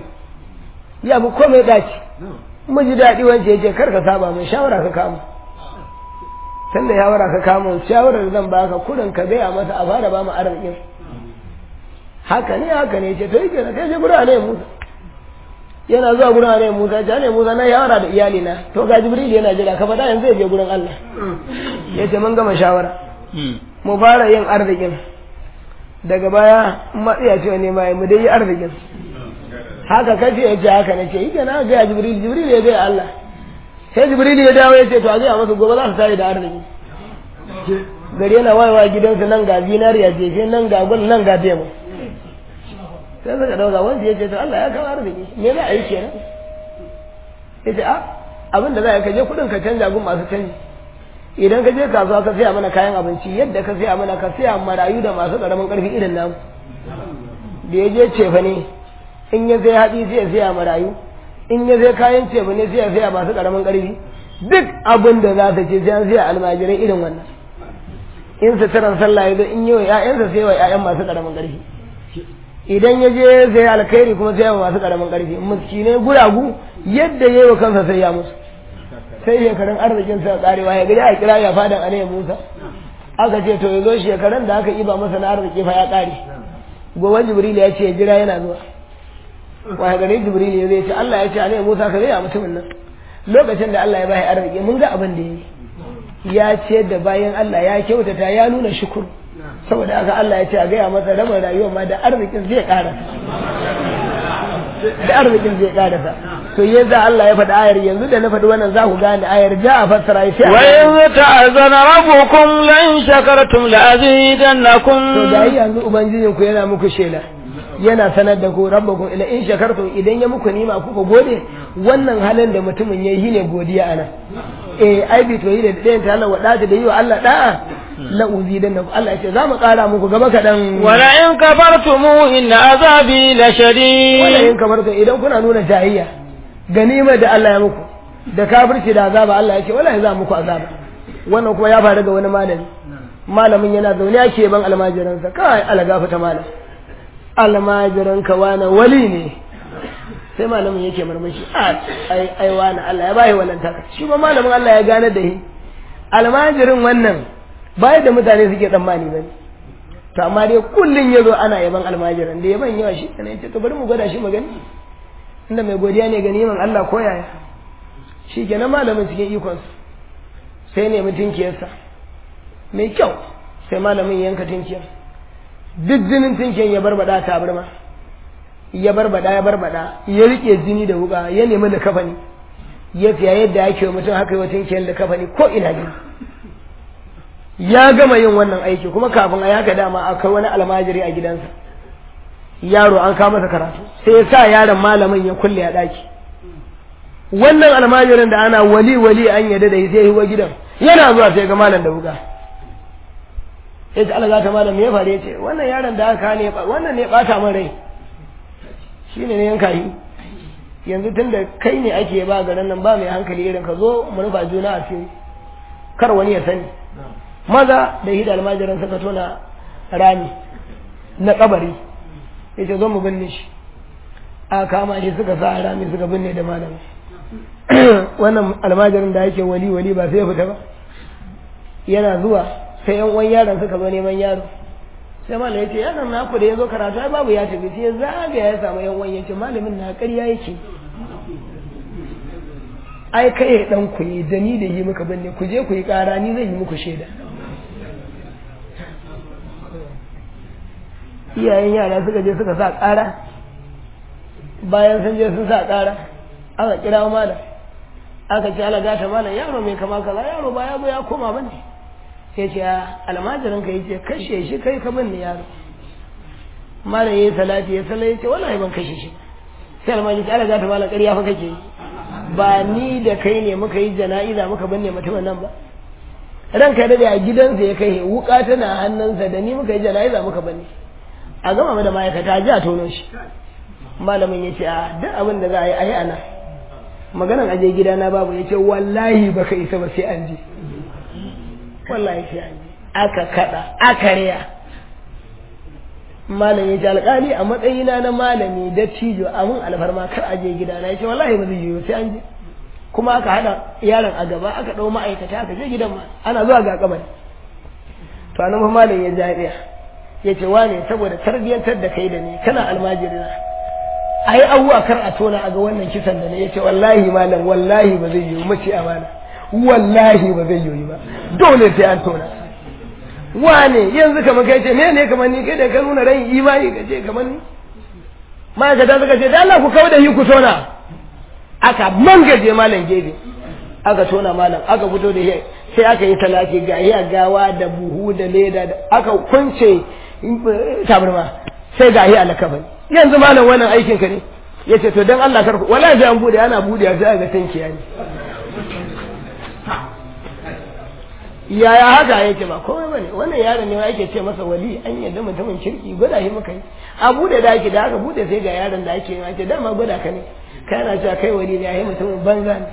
ya fi komai ɗaci mu ji daɗi wance ya ce kar ka saba mai shawara ka kama tun da shawara ka kama shawarar zan baka kudin ka gaya masa a fara ba mu arzikin haka ne haka ne ce to yake na kai je gurin a ne musa yana zuwa gurin annabi Musa ce annabi Musa na yawara da iyali na to ga Jibril yana jira ka fada yanzu zai je gurin Allah yace mun gama shawara mu fara yin arzikin daga baya matsiya ce ne mai mu dai yi arzikin haka kace yace haka nace yi kana ga Jibril Jibril ya ga Allah sai Jibril ya dawo yace to a ga masa gobe za su tare da arziki gari yana wayewa gidansu nan ga zinariya jefe nan ga gwal nan ga demo sai suka dauka wanda ya ce to Allah ya kawo arziki me za a yi kenan ya ce a abin da za a kaje kudin ka canja gun masu canji idan ka je kasuwa ka siya mana kayan abinci yadda ka siya mana ka siya marayu da masu karamin karfi irin namu da ya je cefa ne in ya sai haɗi sai ya siya marayu in ya sai kayan cefa ne sai ya siya masu karamin karfi duk abin da za ta ce sai an siya almajirai irin wannan in suturan sallah ya zo in yi wa 'ya'yansa sai wa 'ya'yan masu karamin karfi idan ya je sai alkhairi kuma sai yawa masu karamin karfi miskinai guragu yadda ya yi wa kansa sai ya musu sai shekarun arzikin sa karewa ya gari a kira ya fadan anayi musa aka ce to ya zo shekarun da aka iba masa na arziki fa ya kare gobe jibril ya ce jira yana zuwa wa gari jibril ya zai ce Allah ya ce anayi musa ka gaya mutumin nan lokacin da Allah ya bai arziki mun ga abin da ya yi ya ce da bayan Allah ya kyautata ya nuna shukuru saboda haka Allah ya ce a gaya masa rabin rayuwa ma da arzikin zai karasa da arzikin zai karasa to yadda Allah ya faɗi ayar yanzu da na faɗi wannan za ku gane ayar ja a fassara ya sai wa in ta'azana rabbukum la in shakartum la azidannakum to da yanzu ubangijin ku yana muku shela yana sanar da ku rabbakum ila in shakartum idan ya muku nima kuka gode wannan halin da mutumin yayi shine godiya ana eh ai bi to yi da dayan ta Allah wada da yi wa Allah da'a la uzidanna Allah ya ce za mu kara muku gaba kadan wala in kafartum inna azabi la wala shadid in kafartum idan kuna nuna jahiyya ganima da Allah ya muku da kafirci da azaba Allah ya ce wallahi za muku azaba wannan kuma ya faru ga wani malami malamin yana zaune ake ban almajiransa kai alagafa ta malam almajiran ka wani wali ne sai malamin yake marmashi a ai ai wani Allah ya bai wannan taka shi ma malamin Allah ya gane da shi almajirin wannan bai da mutane suke tsammani bane to amma dai kullun yazo ana yaban almajiran da yaban yawa shi kana yace to bari mu gwada shi magani inda mai godiya ne ga neman Allah ko yaya shi kenan malamin cikin ikon sai ne mutunkiyarsa mai kyau sai malamin yanka tinkiyar duk jinin tinkiyar ya barbada ta birma ya barbada ya barbada ya rike jini da wuka ya nemi da kafani ya fiya yadda ake wa mutum haka yi wa tinkiyar da kafani ko ina jini ya gama yin wannan aiki kuma kafin a yaka dama akwai wani almajiri a gidansa yaro an kama masa karatu sai ya sa yaron malamin ya kulle a daki wannan almajirin da ana wali wali an yadda da sai yi wa gidan yana zuwa sai ga malam da wuka ya ce Allah ta malam ya faru ya ce wannan yaron da aka ne wannan ne bata min rai shi ne yanka yi yanzu tun da kai ne ake ba garin nan ba mai hankali irin ka zo mu rufa juna a fili kar wani ya sani maza da hida almajiran suka tona rami na kabari ya ce zo mu binne shi a kama shi suka sa rami suka binne da malam wannan almajirin da yake wali wali ba sai ya fita ba yana zuwa sai yan uwan yaron suka zo neman yaro sai malam yace yaron naku da yazo karatu ai babu ya tafi sai ya zaga ya samu yan uwan yace malamin na ƙarya yake ai kai dan ku yi da ni da yi muka binne ku je ku yi ƙara ni zan yi muku shaida iyayen yara suka je suka sa ƙara bayan sun je sun sa ƙara aka kira malam aka ce ala gata malam yaro mai kama kaza yaro ba ya zo ya koma bane ya ce almajirin ka yace kashe shi kai ka binne yaro malam yayi salati ya sallai yace wallahi ban kashe shi sai almajirin ce ala gata malam ƙarya fa kake yi ba ni da kai ne muka yi jana'iza muka binne mutumin nan ba ranka da a gidansa ya kai wuka tana hannunsa da ni muka yi jana'iza muka binne a gama da ma'aikata ji a tono shi malamin ya ce a duk abin da za a yi a yi ana maganan aje gidana babu ya ce wallahi baka isa ba sai an je wallahi sai an je aka kada aka riya malam ya ce alƙali a matsayina na malami da cijo a mun alfarma kar aje gidana ya ce wallahi ba zai yiwu sai an je kuma aka haɗa yaron a gaba aka ɗau ma'aikata aka je gidan ma ana zuwa ga kamar to anan fa malam ya jariya ya ce wane saboda tarbiyyantar da kai da ni kana almajirina a yi abuwa kar a tona a ga wannan kisan da ne ya ce wallahi malam wallahi ba zai yiwu mace amana wallahi ba zai yiwu ba dole sai an tona wane yanzu kamar kai ce mene kamar ni kai da ka nuna ran imani ka ce kamar ni ma'aikata suka ce da Allah ku kawo da yi ku tona aka mangaje malam gefe aka tona malam aka fito da sai aka yi talaki ga iya gawa da buhu da leda da aka kunce tabarma sai ga iya alakabai yanzu malam wannan aikin ka ne ya ce to don Allah karku wala sai an bude ana bude sai ga tankiya ne yaya haka yake ba komai bane wannan yaron ne ake ce masa wali an yadda mutumin kirki gwada shi muka yi a bude da ake da aka bude sai ga yaron da ake yi dama gwada ka ne kana cewa kai wali ne ai mutumin banza ne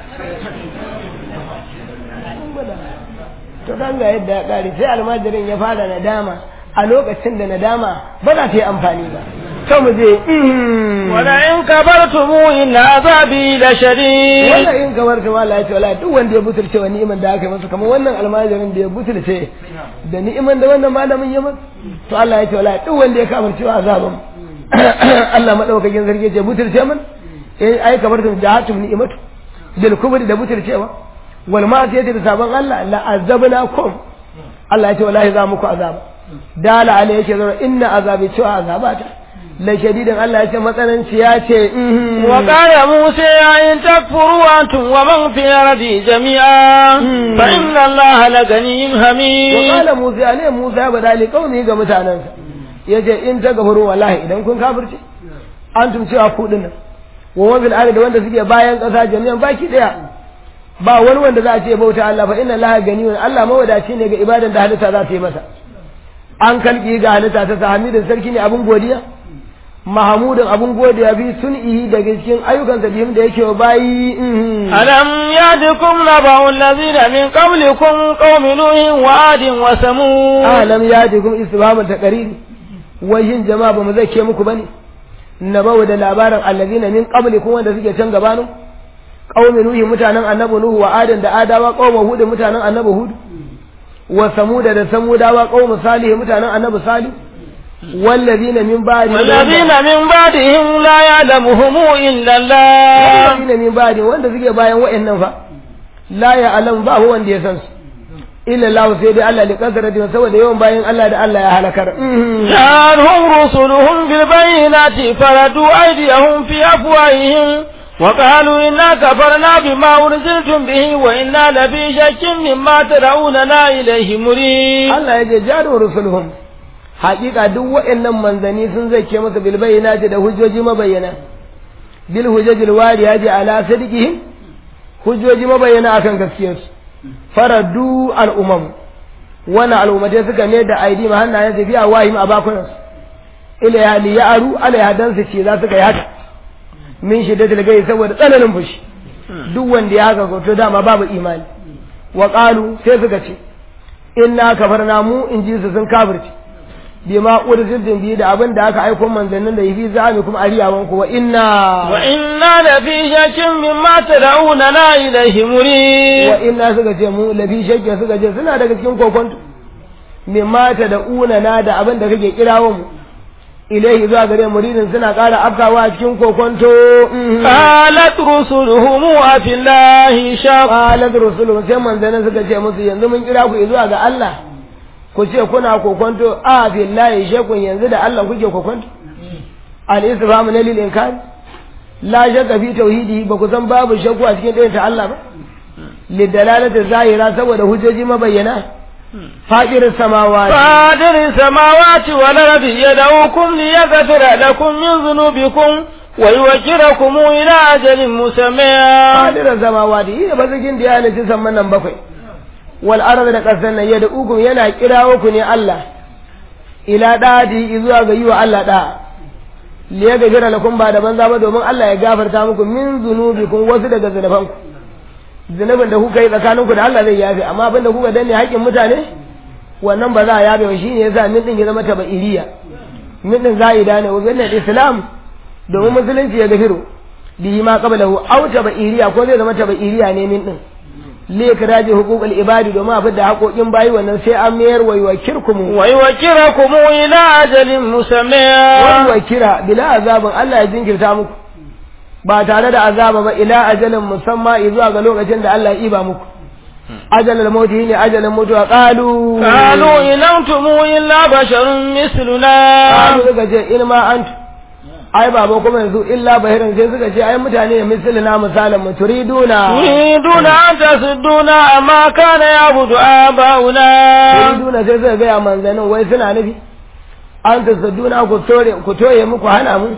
to kan ga yadda ya kare sai almajirin ya fara nadama a lokacin da nadama ba za ta yi amfani ba to mu je wala in kabartum inna azabi la shadid wala in kabartum wala ya ce wala duk wanda ya butulce wa ni'iman da aka yi masa kamar wannan almajirin da ya butulce da ni'iman da wannan malamin ya masa to Allah ya ce wala duk wanda ya kafarce wa azaban Allah madaukakin sarki ya ce butulce man eh ai kabartum jahatum ni'imatu bil kubri da butulcewa wal ma'siyati da sabon Allah la azabnakum Allah ya ce wallahi za muku azaba dala alai yake zo inna azabi cewa azabata la shadidan Allah ya ce matsananci ya ce wa qala musa in takfuru antum wa man fi ardi jami'a fa inna allaha la ganiyyun hamid wa qala musa alai musa badali qaumi ga mutanansa yace in ta gafaru wallahi idan kun kafirce antum cewa ku dinnan wa wabil ardi da wanda suke bayan ƙasa jami'an baki daya ba wani wanda za a ce bauta Allah fa inna Allah ganiyun Allah mawadaci ne ga ibadan da halitta za ta yi masa an kalki ga halitta ta hamidin sarki ne abun godiya mahamudin abun godiya bi sun'ihi daga cikin ayyukan sa bihim da yake wa bayi alam yadikum naba'u allazina min qablikum qaumi nuhin wa adin wa samud alam yadikum istifhamun taqriri wayin jama'a ba mu zake muku bane naba'u da labarin allazina min qablikum wanda suke can gabanin qaumi nuhi mutanen annabi nuhu wa adin da adawa qaumi hud mutanen annabi hud wa samuda da samudawa qaumi salih mutanen annabi salih والذين من بعد والذين من بعدهم لا يعلمهم إلا الله والذين من بعد wanda suke bayan wa'annan fa la ya'lam ba huwa wanda ya san su illa Allah sai dai Allah likasarati saboda yawan bayan Allah da Allah ya halakar جاءهم رسلهم بالبينات فردوا أيديهم في أفواههم وقالوا إنا كفرنا بما أرسلتم به وإنا لفي شك مما تدعوننا إليه مريب Allah ya je jaru rusuluhum haƙiƙa duk waɗannan manzanni sun zake masa bil bayyinati da hujjoji mabayyana bil hujjajil wariyati ala sadiqihim hujjoji mabayyana akan gaskiyarsu faradu al'umam wannan al'ummatai suka ne da aidi ma hannayen su biya wahim a bakunansu ila ya li ya'aru alaiha dan su ce za su kai haka min shiddatil gai saboda tsananin fushi duk wanda ya haka to dama babu imani wa qalu sai suka ce inna kafarna mu in ji su sun kafirci bima ursiltum bi da abin da aka aiko manzannin da yafi zami kuma ariyawan ku wa inna wa inna la fi shakkin mimma tad'una ilayhi muri wa inna suka ce mu lafi shakkin suka ce suna daga cikin kokonto mimma tad'una na da abin da kake kirawo mu ilaihi zuwa gare muridin suna ƙara afkawa cikin kokonto qalat rusuluhum wa fillahi shaq qalat rusuluhum sai manzannin suka ce musu yanzu mun kira ku zuwa ga Allah ku ce kuna kokonto a billahi shakun yanzu da Allah kuke kokonto al istifham ne lil inkar la shakka fi tauhidi ba ku san babu shakku a cikin ɗayan ta Allah ba lidalalati zahira saboda hujjoji mabayyana fadir samawati fadir samawati wal ardi yad'ukum liyaghfira lakum min dhunubikum wa yuwakkirukum ila ajalin musamma fadir samawati yi ba zikin da ya halitta samman nan bakwai wal arda da kasan nan yadda ukun yana kirawo ku ne Allah ila dadi zuwa ga yiwa Allah da li ya gajira lakum ba da banza ba domin Allah ya gafarta muku min zunubikum wasu daga zunubanku zunubin da kuka yi tsakaninku da Allah zai yafe amma abin da kuka danne haƙƙin mutane wannan ba za a yafe ba shine yasa min din ya zama tabairiya min din za'ida ne wa bin islam domin musulunci ya gafiru bihi ma qablahu aw tabairiya ko zai zama tabairiya ne min din likraji huququl ibadi domin abin da haƙoƙin bayi wannan sai an mayar wa yuwakirkum wa yuwakkirukum ila ajalin musamma wa yuwakira bila azabin Allah ya jinkirta muku ba tare da azaba ba ila ajalin musamma zuwa ga lokacin da Allah ya iba muku ajalul mauti ne ajalin mutuwa qalu qalu in antum illa basharun misluna qalu suka ce in ma antum ai baba kuma yanzu illa bahirin sai suka ce ai mutane ne misalina misalin mu turiduna turiduna an tasudduna amma kana yabudu abauna turiduna sai suka gaya manzanin wai suna nufi an tasudduna ku tore ku toye muku hana mu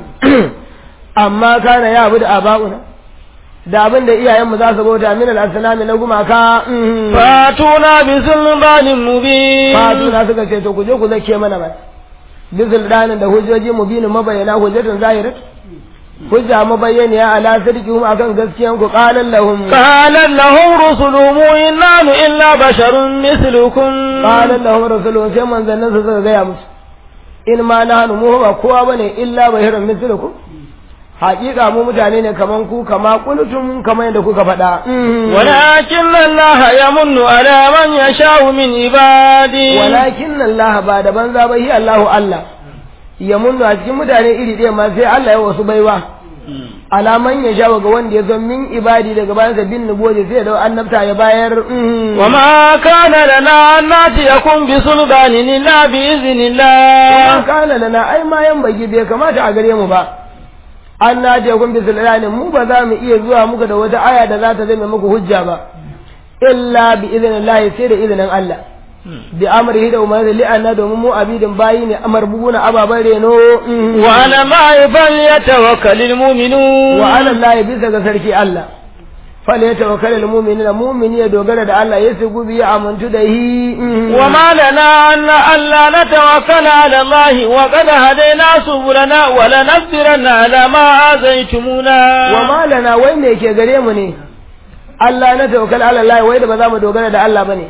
amma kana yabudu abauna da abin da iyayenmu za su bauta min al-asnami na gumaka fatuna bi sulbanin mubin fatuna suka ce to ku je ku zake mana ba bizil danin da hujjoji mubinin mabayyana hujjatun zahirat hujja mabayyaniya ala sirqihum akan gaskiyan ku qalan lahum qalan lahum rusuluhum inna illa basharun mislukum qalan lahum rusuluhum sai manzannin su suka gaya musu in ma nahnu mu ba kowa bane illa basharun mislukum haƙiƙa mu mutane ne kaman ku kama kuntum kamar yadda kuka faɗa walakin Allah yamunnu ala man yasha'u min ibadi walakin Allah ba da banza ba hi Allahu Allah yamunnu a cikin mutane iri ɗaya ma sai Allah ya wasu baiwa ala man yasha'u ga wanda ya zo min ibadi daga bayan sa bin nubuwati sai da annabta ya bayar wa ma kana lana an natiyakum bi sulbanin illa bi iznillah wa kana lana ai ma yan bagi bai kamata a gare mu ba an na je kun bisul ilani mu ba za mu iya zuwa muku da wata aya da za ta zama muku hujja ba illa bi idnillahi sai da izinin Allah bi amrihi da umarni li anna domin mu abidin bayi ne amar buguna ababan reno wa ala ma falyatawakkalul mu'minun wa ala Allah bisa ga sarki Allah fal yatawakkal al mu'minina mu'mini ya dogara da Allah ya sugu bi ya amuntu da hi wa ma lana an alla natawakkala ala Allah wa qad hadayna subulana wa lanasbiranna ala ma azaytumuna wa ma lana wai me ke gare mu ne Allah na tawakkal ala Allah wai da ba za mu dogara da Allah bane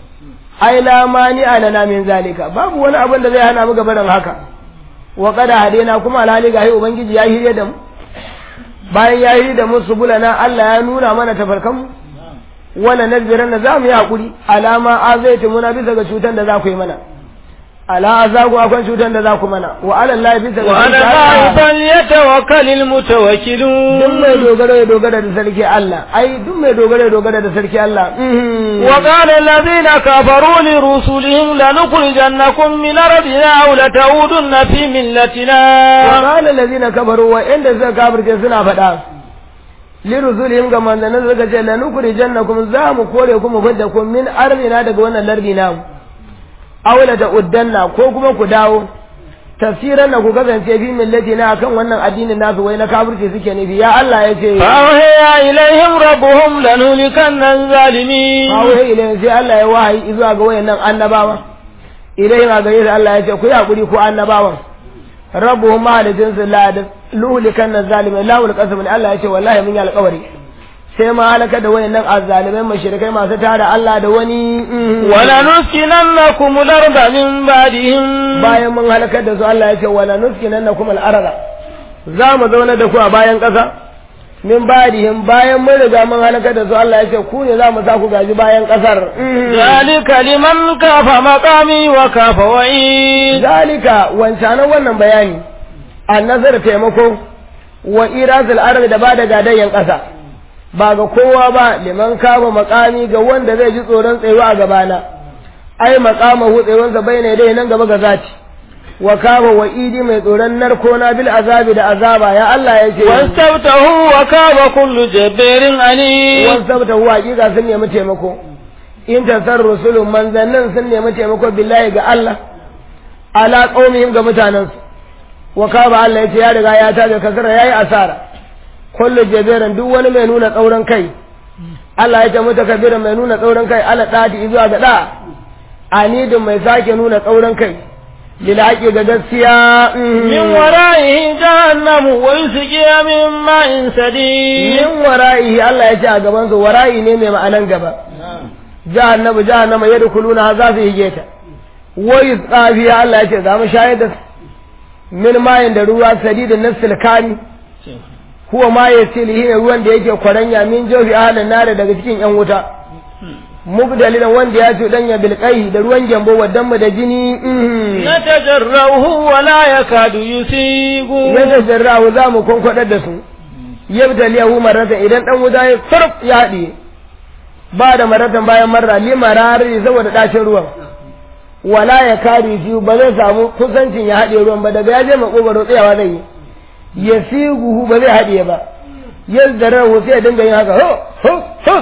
ai la mani alana min zalika babu wani abin da zai hana mu gabarin haka wa qad hadayna kuma alhali ga ubangiji ya hirye da mu bayan ya yi da musu bulana Allah ya nuna mana tafarkan mu wala nazbiran na zamu yi hakuri alama azaitu muna bisa ga cutan da za ku yi mana ala azagu akwai cutan da za ku mana wa ala Allah bisa ga wa ala Allah falyatawakkalul mutawakkilun duk mai dogara ya dogara da sarki Allah ai duk mai dogara ya dogara da sarki Allah wa qala alladhina kafaru li rusulihim lanukhrijannakum min ardina aw lata'udunna fi millatina wa qala alladhina kafaru wa inda suka kafirce suna faɗa li rusulihim ga manzannin suka ce lanukhrijannakum za mu kore ku mu fidda ku min ardina daga wannan lardi namu aw lata'uddanna ko kuma ku dawo tafsiran da ku kasance fi millati na akan wannan addinin nasu wai na kafirci suke nufi ya Allah ya ce awhiya ilaihim rabbuhum lanulikanna zalimin awhiya ilaihim sai Allah ya wahayi zuwa ga wayannan annabawa ilaihim a gare su Allah ya ce ku yi hakuri ku annabawan rabbuhum mahalicin su la da lulikanna zalimin lahul qasam Allah ya ce wallahi mun yi alƙawari sai ma halaka da wayannan azzalimai mashirikai masu tara Allah da wani wala nuskinannakum al-arda min ba'dihim bayan mun halakar da su Allah ya ce wala nuskinannakum al-arda za mu zauna da ku a bayan ƙasa min ba'dihim bayan mun riga mun halakar da su Allah ya ce ku ne za mu sa ku gaji bayan ƙasar zalika liman kafa maqami wa kafa wa'i zalika wancanan wannan bayani annazar taimako wa irazul ardi da ba da gadayyan ƙasa ba ga kowa ba liman kama makami ga wanda zai ji tsoron tsayuwa a gabana ai makama hu tsayuwansa bai ne dai nan gaba ga zati wa kama wa idi mai tsoron narko na bil azabi da azaba ya Allah ya ce wastabtahu wa kama kullu jabbarin ani wastabtahu hakika sun nemi taimako in tasar rusulun manzannin sun nemi taimako billahi ga Allah ala qaumihim ga mutanensu wa kama Allah ya ce ya riga ya taga kasara yayi asara kullu jabirin duk wani mai nuna tsauran kai Allah ya ce mutakabbirin mai nuna tsauran kai ala dadi zuwa ga da anidin mai sake nuna tsauran kai lil haqi ga gaskiya min wara'ihi jahannamu wa yusqiya min ma'in sadid min wara'ihi Allah ya ce a gaban su wara'i ne mai ma'anan gaba jahannamu jahannama yadkhuluna za su hige ta wa yusqa fiha Allah ya ce za mu shayar da min ma'in da ruwa sadidin nasil kani huwa ma ya ce lihi ne ruwan da yake kwaranya min jofi ahalin nare daga cikin yan wuta mubdalilan wanda ya ce danya bilqai da ruwan gyambo wadan mu da jini na tajarrahu wa la yakadu yusigu ya tajarrahu za mu kwankwadar da su yabtaliyahu maratan idan dan wuta ya farf ya haɗe ba da maratan bayan marra li marari saboda dacin ruwan wala ya kari shi ba zai samu kusancin ya haɗe ruwan ba daga ya je makogaro tsayawa zai yi ya siguhu ba zai haɗiye ba yadda rahu sai ya dinga yin haka ho ho ho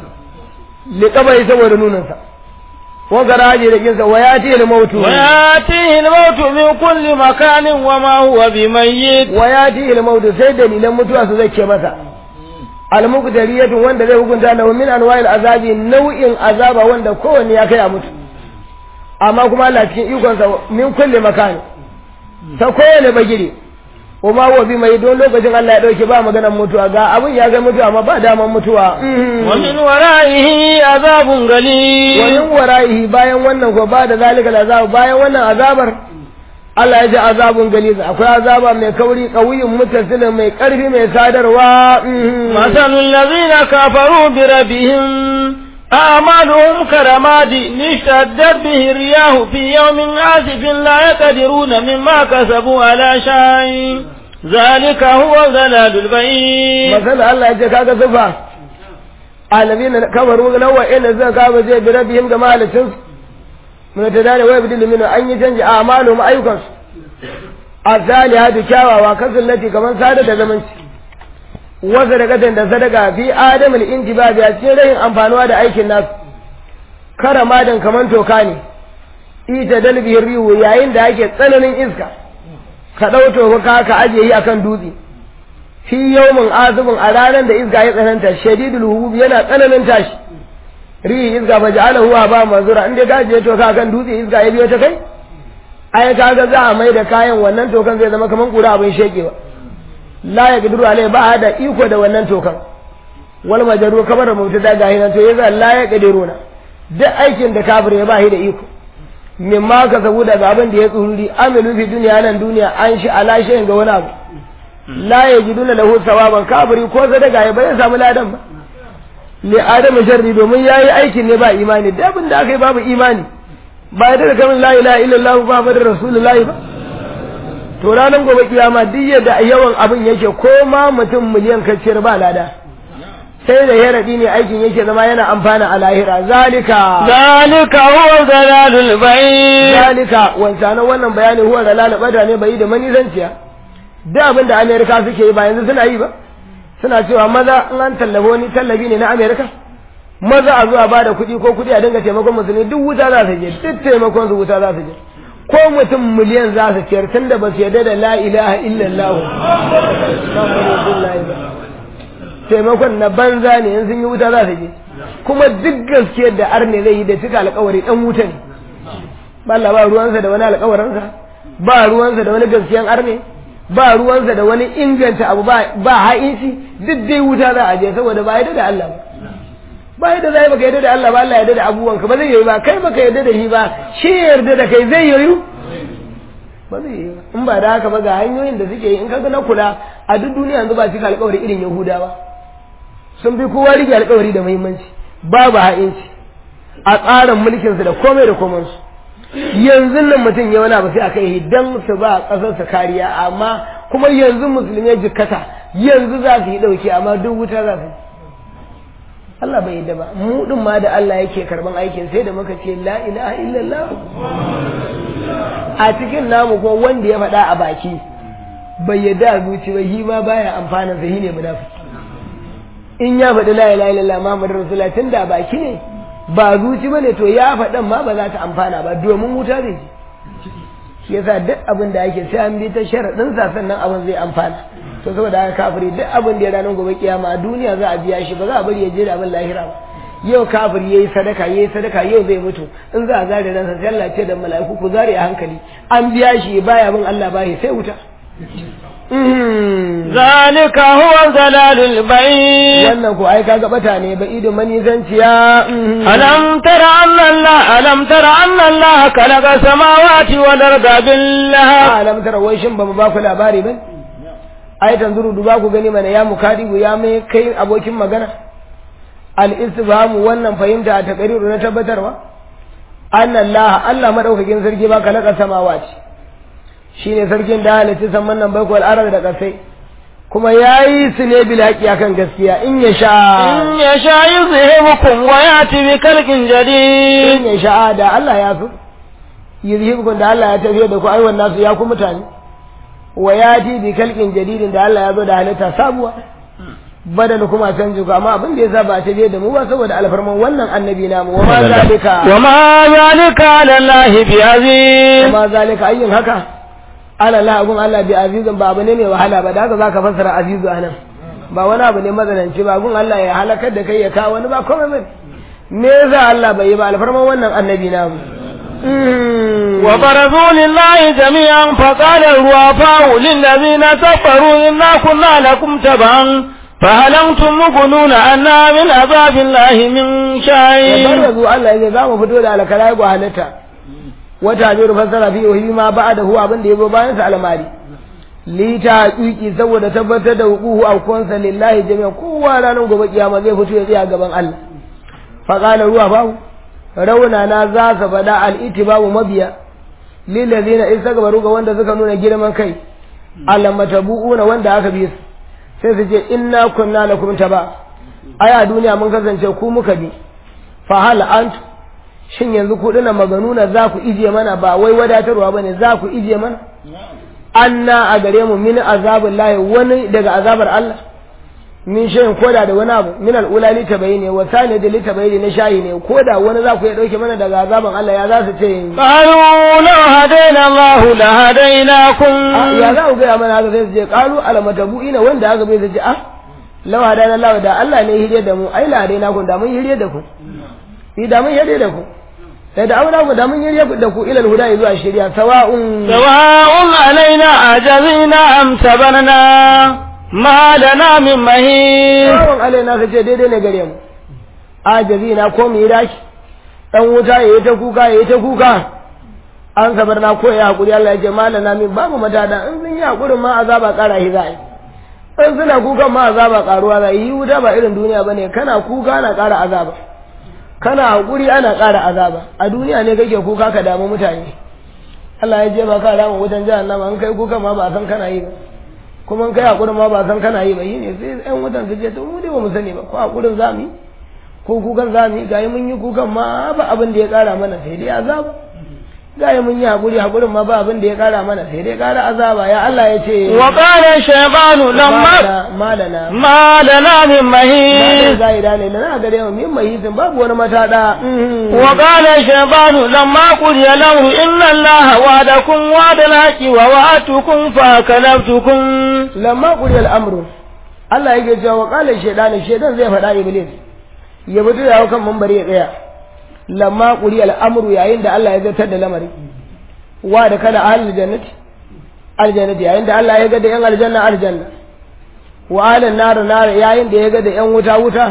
liƙabai saboda nunansa wa garaje da kinsa wa yati al mautu wa yatihi al mautu min kulli makanin wa ma huwa bimayyit wa yati al mautu sai dalilan mutuwa su zake masa al muqdariyatu wanda zai hukunta lahu min anwa'il azabi nau'in azaba wanda kowanne ya kai a mutu amma kuma Allah cikin ikonsa min kulli makani ta kowane bagire kuma wa bi mai don lokacin Allah ya dauke ba maganar mutuwa ga abin ya ga mutuwa amma ba daman mutuwa wa min wara'ihi azabun gali wa min wara'ihi bayan wannan ko ba da zalika azab bayan wannan azabar Allah ya ji azabun gali akwai azaba mai kauri kawiyin mutasilin mai karfi mai sadarwa masalul ladina kafaru bi rabbihim أعمالهم كرماد اشتدت به الرياح في يوم عاصف لا يقدرون مما كسبوا على شيء ذلك هو الضلال البعيد مثلا الله يجي كاga sifa الذين كفروا لو إن زكا كافر بربهم كما لتنس من تدار ويبدل منه أن يتنج أعمالهم أيكم الصالحات كاوا وكسر التي كمان سادة زمنش wasu da da sadaka fi adamul intibabi a cikin rayin amfanuwa da aikin nasu karamadan kaman toka ne ita dalbihir rihu yayin da ake tsananin iska ka ɗau toka ka ajiye yi akan dutse fi yawmin azubin a ranar da iska ya tsananta shadidul hubub yana tsananin tashi rihi iska fa ja'alahu ba manzura in dai ka ajiye toka akan dutse iska ya biyo ta kai ai kaga za a mai da kayan wannan tokan zai zama kaman kura abin shekewa la ya giduru alai ba da iko da wannan tokan wal majaru kamar da mutu da gahi nan to yaza la ya gadiruna duk aikin da kafir ya ba shi da iko mimma ka sabu daga abin da ya tsururi amilu fi duniya nan duniya an shi ala shayin ga wani abu la ya jiduna lahu sawaban kafiri ko sadaka ya bai samu ladan ba li adamu sharri domin yayi aikin ne ba imani da abin da aka yi babu imani ba ya da kamar la ilaha illallah ba ba da rasulullahi ba to ranar gobe kiyama duk yadda yawan abin yake ko ma mutum miliyan kacciyar ba lada sai da yaradi ne aikin yake zama yana amfana a lahira zalika zalika huwa dalalul bayt zalika wancan wannan bayani huwa dalal bada ne bai da manizanciya duk abin da amerika suke yi ba yanzu suna yi ba suna cewa maza in an tallabo wani tallabi ne na amerika maza a zuwa ba da kuɗi ko kuɗi a dinga taimakon musulmi duk wuta za su je duk taimakon su wuta za su je ko mutum miliyan za su ciyar tun da ba su yarda da la ilaha illallah taimakon na banza ne in sun yi wuta za su je kuma duk gaskiyar da arne zai yi da cika alkawari dan wuta ne ba Allah ba ruwansa da wani alkawarinsa ba ruwansa da wani gaskiyan arne ba ruwansa da wani inganta abu ba ha'inci duk dai wuta za a je saboda ba yarda da Allah ba ba yadda zai baka yarda da Allah ba Allah yarda da abubuwanka ba zai yi ba kai baka yarda da shi ba shi yarda da kai zai yi ba zai yi in ba da haka ba ga hanyoyin da suke yi in kaga na kula a duk duniya yanzu ba cika alƙawari irin Yahudawa sun fi kowa rike alƙawari da muhimmanci babu ha'inci a tsarin mulkinsu da komai da komansu yanzu nan mutum ya wani abu sai a kai dan su ba ƙasarsa kariya amma kuma yanzu musulmi ya jikkata yanzu za su yi ɗauki amma duk wuta za su yi Allah bai yadda ba mu din ma da Allah yake karban aikin sai da muka ce la ilaha illallah a cikin namu ko wanda ya faɗa a baki bai yadda a zuci ba shi ma baya amfanin sa ne munafiki in ya faɗi la ilaha illallah Muhammadur Rasulullah tun da baki ne ba zuci bane to ya faɗan ma ba za ta amfana ba domin wuta zai ji shi yasa duk abin da ake sai an bi ta sharaɗin sa sannan abin zai amfana to saboda haka kafiri duk abin da ya ranar gobe kiyama a duniya za a biya shi ba za a bari ya je da abin lahira ba yau kafiri yayi sadaka yayi sadaka yau zai mutu in za a zare ransa sai Allah ce da mala'iku ku zare a hankali an biya shi baya bin Allah bayi sai wuta zalika huwa dalalul bayt wannan ko ai kaga bata ne ba idin manizanciya alam tara anna Allah alam tara anna Allah khalaqa samawati wal arda billah alam tara wai shin ba mu ba ku labari ba ai tanzuru duba ku gani mana ya mukadibu ya mai kai abokin magana al istifhamu wannan fahimta a takariru na tabbatarwa anna Allah Allah madaukakin sarki ba khalaqa samawati shine sarkin da halitta samman nan bai wal arda da kasai kuma yayi su ne bil haqi akan gaskiya in ya sha in ya sha yuzhibukum wa yati bi khalqin jadid in ya sha da Allah ya so yuzhibukum da Allah ya tafiye da ku ai wannan su ya ku mutane wa yati bi khalqin jadidin da Allah ya zo da halitta sabuwa badal kuma canji ku amma abin da yasa ba ta biye da mu ba saboda alfarman wannan annabi namu wa ma zalika wa ma zalika lillahi bi aziz wa ma zalika ayyin haka ala la gun Allah bi azizun ba abu ne mai wahala ba da haka zaka fassara azizu anan ba wani abu ne mazananci ba gun Allah ya halakar da kai ya kawo wani ba komai bane me yasa Allah bai yi ba alfarman wannan annabi namu وبرزوا لله جميعا فقال الوفاء للذين كفروا إنا كنا لكم تبعا فهل أنتم مغنون عنا من عذاب الله من شيء وبرزوا الله إذا قام فتوى على كلايب وهلتا وتعبير فسر فيه ما بعده abin da yazo bayan sa almari li ta haƙiƙi saboda tabbatar da hukuhu a kunsa lillahi jami'a kowa ranar gobe kiyama zai fito ya tsaya gaban Allah fa qala ruwa fa rauna na za su faɗa al'itibabu mabiya lillazina istagbaru ga wanda suka nuna girman kai alamatabu'una wanda aka bi su sai su ce inna kunna lakum taba ai a duniya mun kasance ku muka bi fa hal antu shin yanzu ku dina maganuna za ku ije mana ba wai wadatarwa bane za ku ije mana anna a gare mu min azabul lahi wani daga azabar Allah min shayin koda da wani abu min al'ula litabayni wa sani da litabayni na shayi ne koda wani za ku ya dauke mana daga azaban Allah ya za su ce قالوا لو هدينا الله لهديناكم ya za ku gaya mana haka sai su je kalu alamatabu'ina wanda haka bai su ce ah law hadana Allah da Allah ne hirye da mu ai la na kun da mun hirye da ku ni da mun hirye da ku sai da auna ku da mun hirye da ku ilal huda zuwa shari'a sawa'un سواء علينا أجزينا أم صبرنا ما لنا من مهيس sawa'un alaina ka ce daidai ne gare mu ajazi na ko mu yi daki dan wuta yayi ta kuka yayi ta kuka an sabar na ko ya hakuri Allah ya ce malana min babu matada in sun yi hakurin ma azaba kara shi za'i in suna kukan ma azaba karuwa za yi wuta ba irin duniya bane kana kuka ana kara azaba kana hakuri ana kara azaba a duniya ne kake kuka ka damu mutane Allah ya je ba ka damu wutan jahannama in kai kuka ma ba san kana yi ba kuma in kai hakurin ma ba san kana yi ba yi ne sai yan wutan su je to mu dai ba mu sani ba ko hakurin za mu yi ko kukan za mu yi gayi mun yi kukan ma ba abin da ya kara mana sai dai azaba gayi mun yi hakuri hakurin ma ba abin da ya kara mana sai dai kara azaba ya Allah ya ce وقال الشيطان لما malana ما لنا من malana مهيس zai da ne na gare mu min mahisin babu wani matada وقال الشيطان لما قضي الأمر إن الله وعدكم وعد الحق ووعدتكم فأكلفتكم lamma quri al-amru Allah yake cewa wa qala shaytan shaytan zai faɗa iblis ya fito ya kan mambari ya tsaya lamma quri al-amru yayin da Allah ya zartar da lamari wa da kana ahlul jannati aljannati yayin da Allah ya ga da yan aljanna aljanna wa ahlan nar nar yayin da ya ga da yan wuta wuta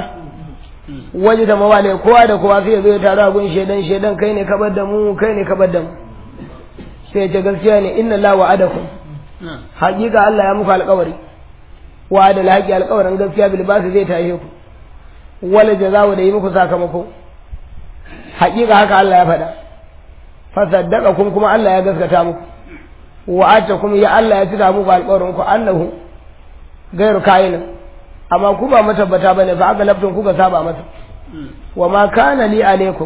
waje da mawale kowa da kowa sai ya zo ya taru a gun shaydan shaydan kai ne ka bar da mu kai ne ka bar da mu sai ya ce gaskiya ne inna la wa'adakum haƙiƙa Allah ya muku alƙawari wa da laƙi alƙawarin gaskiya bilbasu zai tashe ku wala jazawu da yi muku sakamako haƙiƙa haka Allah ya faɗa fasaddaka kun kuma Allah ya gaskata muku wa kuma ya Allah ya cika muku alƙawarin ku annahu gairu kayin amma ku ba matabbata bane fa aka laftun kuka saba masa wa ma kana li alaikum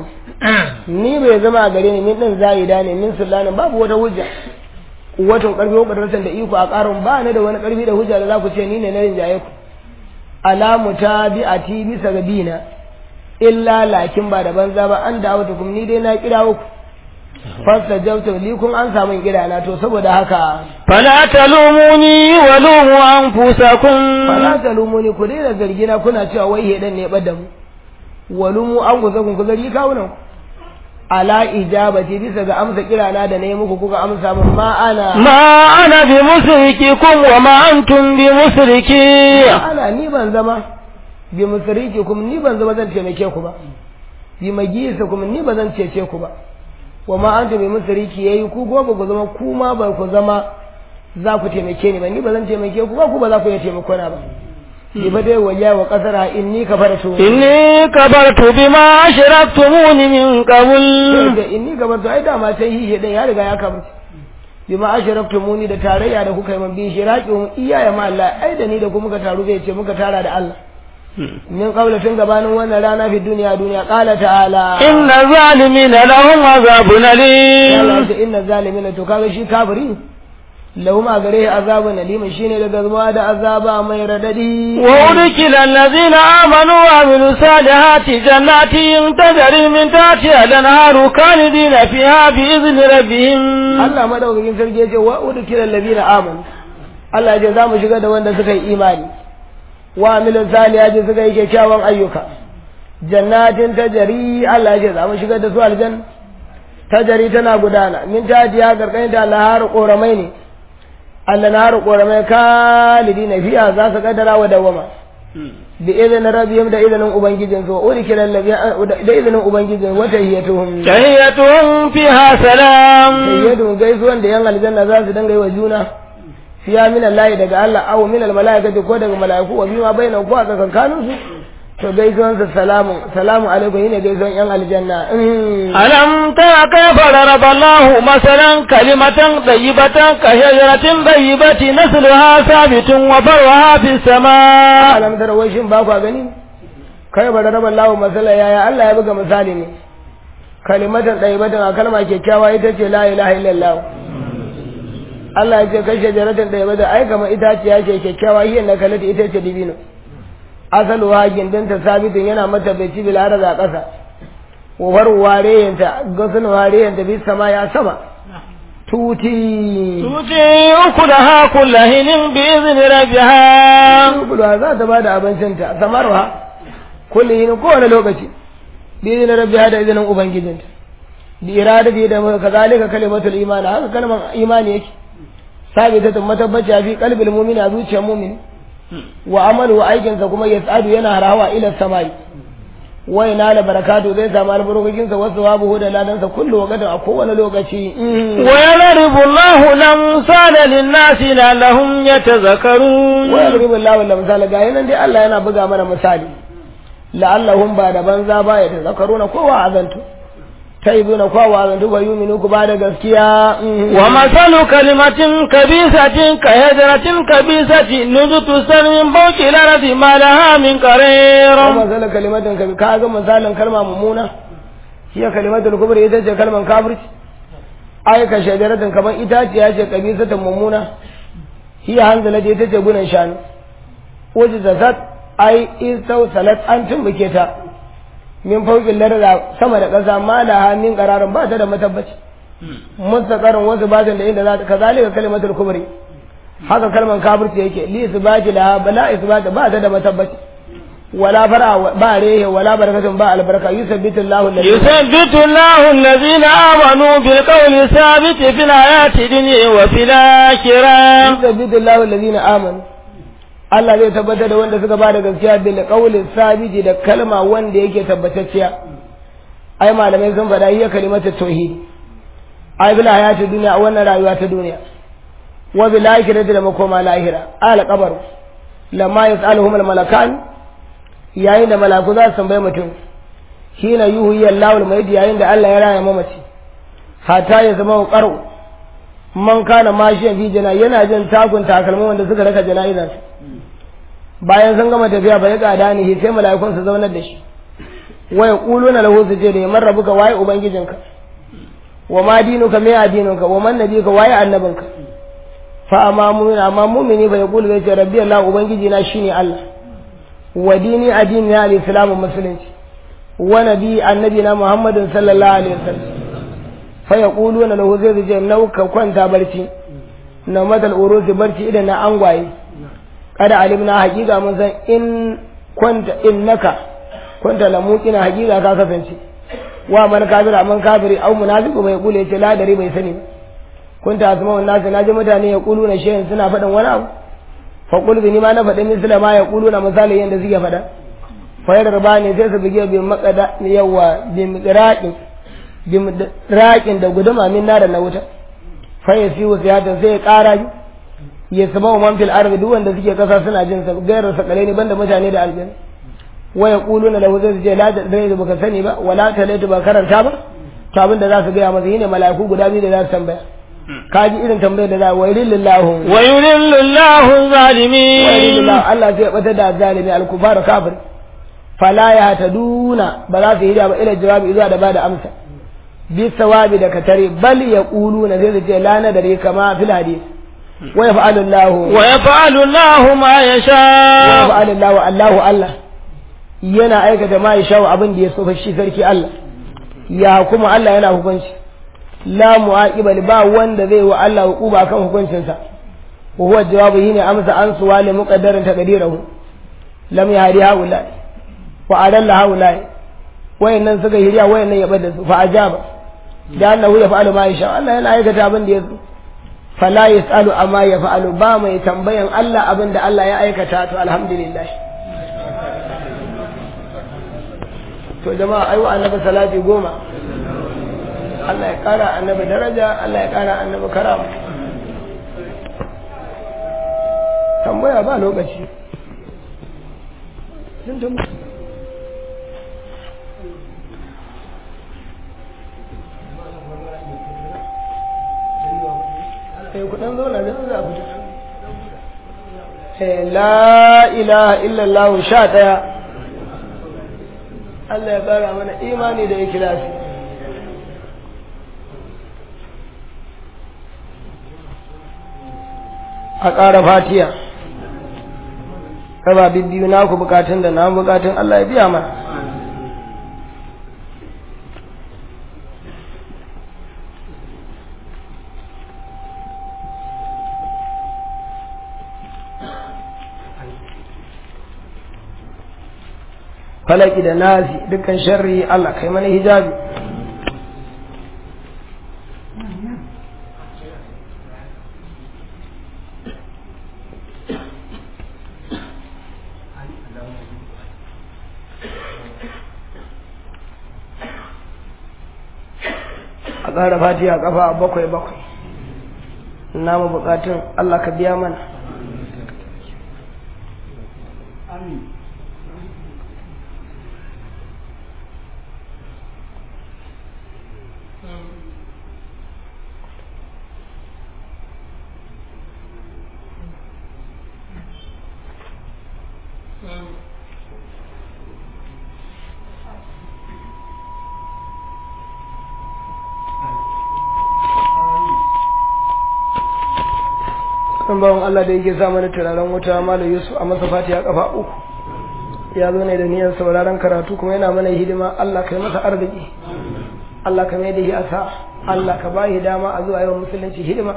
ni bai zama a gare ni min din zaida ne min sullanin babu wata hujja watan karfi ko kadarsan da iko a karin ba ni da wani karfi da hujja da za ku ce ni ne na rinjaye ku alamu ta bi a ti bisa ga bina illa lakin ba da banza ba an dawo kum ni dai na kira ku fasta jauta li kun an samu kira na to saboda haka فلا تلوموني ولوموا أنفسكم fala talumuni ku daina zargina kuna cewa wai hedan ne bada mu walumu an ku zakun ku zargi kawunan ku ala ijabati bisa ga amsa kirana da na yi muku kuka amsa min ma ana ما أنا بمسرككم وما أنتم بمسركي ana ni ban zama bi musriki kuma ni ban zama zan taimake ku ba bi magisa kuma ni ba zan cece ku ba wa ma anta bi musriki yayi ku go ba ku zama ku ma ba ku zama za ku taimake ni ba ni ba zan taimake ku ba ku ba za ku iya taimako na ba ni ba dai waya wa kasara inni kafartu إني كبرت بما أشركتموني من قبل da inni kafartu ai dama sai hihe dan ya riga ya kafarta bima asharaktumuni da tarayya da kuka yi man bi shiraqihum iyaya ma Allah ai da ni da ku muka taru zai ce muka tara da Allah min qabla tun gabanin wannan rana fi duniya duniya qala ta'ala إن الظالمين لهم عذاب Allah أليم ce inna zalimina to kaga shi kafiri lahum a gare azabun alim shine daga zuwa da azaba mai radadi وأدخل الذين آمنوا وعملوا الصالحات جنات تجري من تحتها الأنهار خالدين فيها بإذن ربهم Allah madaukakin sarki yace wa udkila allazina amanu Allah ya ce za mu shiga da wanda suka yi imani wa amilu salihati suka yi kyakkyawan ayyuka jannatin tajari Allah ya ce za mu shiga da su aljanna tajari tana gudana min tajiya garkan da lahar koramai ne Allah na har koramai kalidina fiya za su kaddara wa dawama bi izinin rabbihim da izinin ubangijin su udkila allazina da izinin ubangijin wata hiyatuhum تحيتهم فيها سلام sayyadu gaisuwan da yan aljanna za su dinga yi wa juna fiya min Allah daga Allah aw min al malaikati ko daga malaiku wa bima bainahu ko a tsakankanin su to gaisuwan sa salamu salamu alaikum yine gaisuwan yan aljanna Mm. ألم تر كيف ضرب الله مثلا كلمة طيبة كشجرة طيبة نسلها ثابت وفرعها في السماء alam tara wai shin ba ku gani kai ba da raba Allah masala yaya Allah ya buga misali ne kalimatan daibatan a kalma kyakkyawa ita ce la ilaha illallah Allah ya ce kai shajaratin daibatan ai kamar itaciya ce kyakkyawa hiyan na kalata ita ce dibino asaluwa gindinta sabitin yana mata bai ci bilara da ƙasa wafar wareyanta gasun wareyanta bi sama ya sama tuti tuti ukulaha kulla hinin bi izni rabbiha ukulaha za ta bada abincinta samarwa kulli hinin kowane lokaci bi izni rabbiha da izinin ubangijinta bi iradati da kazalika kalimatul iman haka kalmar imani yake sabitatun matabbaci fi qalbil mu'mini a zuciyar mu'mini wa amalu aikinsa kuma yas'adu yana harawa ila samai wai na da barakatu zai samu albarkokinsa wasu babu da ladansa kullu waqtin a kowane lokaci wa yadribu Allahu lamsala lin-nasi la'allahum yatazakkarun wa yadribu Allahu lamsala ga yanan dai Allah yana buga mana misali la'allahum ba da banza ba ya tazakkaruna kowa azantu taibuna kowa azantu ba yuminu ku ba da gaskiya wa masalu kalimatin kabisatin ka hajaratin kabisati nujutu sarmin bauki larati ma laha min qarir wa masalu kalimatin kabi ka ga misalin kalma mummuna hiya kalimatul kubri ita ce kalman kafirci ai ka shajaratin kaman itaciya ce kabisatin mummuna hiya hanzala ita ce gunan shanu wajen zasat ai isau salat an tumbuke ta min faukin larda sama da ƙasa ma da min ƙararin ba ta da matabbaci mustaqarrin wasu ba da inda za ta kazalika kalimatul kubri haka kalman kafirci yake li isbati la bala isbata ba ta da matabbaci wala fara ba rehe wala barakatun ba albarka yusabbitu Allahu alladhi yusabbitu Allahu alladhina amanu bil qawli thabit fil hayati dunya wa fil akhirah yusabbitu Allahu alladhina amanu Allah zai tabbatar da wanda suka ba da gaskiya bil qawli sabiti da kalma wanda yake tabbatacciya ai malamai sun faɗa hiya kalimatu tauhid ai bil hayati dunya a wannan rayuwa ta duniya wa bil akhirati da makoma lahira al qabr lamma yasaluhum al malakan yayin da malaku za su tambaye mutum hina yuhi Allahu al mayyit yayin da Allah ya raya mamaci hatta ya zama qaru man kana mashiyan fi jana yana jin takun takalman wanda suka raka jana'izar bayan sun gama tafiya bai gada ne sai mala'ikun su zaunar da shi waya quluna lahu su ce da ya marrabuka waye ubangijinka wa ma dinuka me addininka wa man nabiyuka waye annabinka fa amma mu'min amma mu'mini bai qulu zai ce rabbi Allah ubangiji na shine Allah wa dini addini na al-islamu musulunci wa nabi annabi na muhammadin sallallahu alaihi wasallam fa yaquluna lahu zai ce nauka kwanta barci na madal urusi barci idan na angwaye kada alimna hakika mun san in kwanta innaka kwanta la muqina hakika ka kasance wa man kafira man kafiri au munafiqu bai kule ce la dare bai sani kunta asma wan nas naji mutane ya kulu na shehin suna faɗin wani abu fa qul bi ma na faɗin misla ma ya kulu na misali yanda suke faɗa fa yarba ne sai su bige bi maqada yawa bi miqraqin bi miqraqin da guduma min nar na wuta fa yasiu siyatan sai ya ƙara ya saba wa man fil ardi duk wanda suke kasa suna jin sa gairar sakale ne banda mutane da aljanna wa yaquluna lahu zai ce la da dai baka sani ba wala talaitu ba karanta ba to abin da za su gaya masa shine mala'iku guda biyu da za su tambaya ka ji irin tambayar da za wa yulillahu wa yulillahu zalimin wa yulillahu Allah zai bata da zalimi al-kufar kafir fala ya taduna ba za su yi da ba ila jawabi zuwa da bada amsa bi sawabi da katare bal yaquluna zai ce la nadari kama fil hadith ويفعل الله ويفعل الله ما يشاء ويفعل الله الله الله yana aikata ma ya shawo abin da ya so shi sarki Allah ya kuma Allah yana hukunci la mu'aqibal ba wanda zai wa Allah hukuba kan hukuncinsa wa huwa jawabu shine amsa an suwali muqaddarin taqdirahu lam yahdi haula wa adalla haula wayannan suka hiriya wayannan ya bada su fa ajaba da annahu ya fa'alu ma yasha Allah yana aikata abin da ya so fala yasalu amma ya fa'alu ba mai tambayan Allah abin da Allah ya aikata to alhamdulillah to jama'a ai wa annabi salati goma Allah ya kara annabi daraja Allah ya kara annabi karama tambaya ba lokaci sun tambaya sai kudan zauna da za ku la ilaha illallah sha ɗaya Allah ya ƙara mana imani da ikilasi a ƙara fatiya raba bibbiyu naku bukatun da na bukatun Allah ya biya mana falaki da nazi dukkan sharri Allah kai mana hijabi a ƙara fatiha kafa bakwai bakwai namu bukatun Allah ka biya mana kan bawan Allah da yake sa mana turaren wuta malam Yusuf a masa fatiha kafa uku ya zo ne da niyyar sauraron karatu kuma yana mana hidima Allah kai masa arziki Allah ka mai da shi asa Allah ka ba shi dama a zuwa yawan musulunci hidima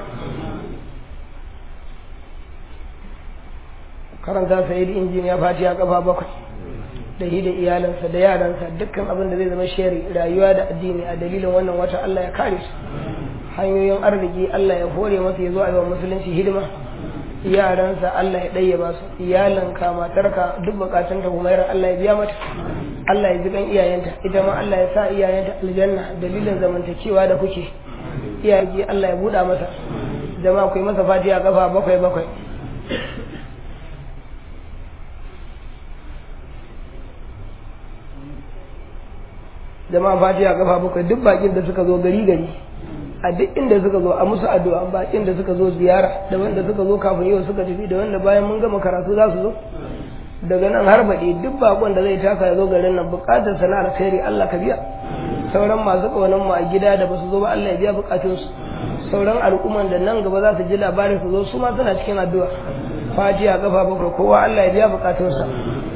karanta sayidi injiniya fatiha kafa bakwai da shi da iyalansa da yaransa dukkan abin da zai zama shari rayuwa da addini a dalilin wannan wata Allah ya kare su hanyoyin arziki Allah ya hore masa ya zo a yawan musulunci hidima yaransa Allah ya ɗaya ba su iyalanka matarka duk bukatun ta kuma yaran Allah ya biya mata Allah ya ji kan iyayenta ita ma Allah ya sa iyayenta aljanna dalilin zamantakewa da kuke iyaye Allah ya buɗa masa jama'a ku yi masa fatiha kafa bakwai bakwai jama'a fatiha kafa bakwai duk bakin da suka zo gari gari a duk inda suka zo a musu addu'a bakin da suka zo ziyara da wanda suka zo kafin yau suka tafi da wanda bayan mun gama karatu za su zo daga nan har baɗi duk bakon da zai taka ya zo garin nan buƙatar sana'ar alkhairi Allah ka biya sauran masu ƙaunar mu a gida da basu zo ba Allah ya biya buƙatun su sauran al'umman da nan gaba za su ji labarin su zo su ma suna cikin addu'a fatiha kafa bakwai kowa Allah ya biya buƙatun sa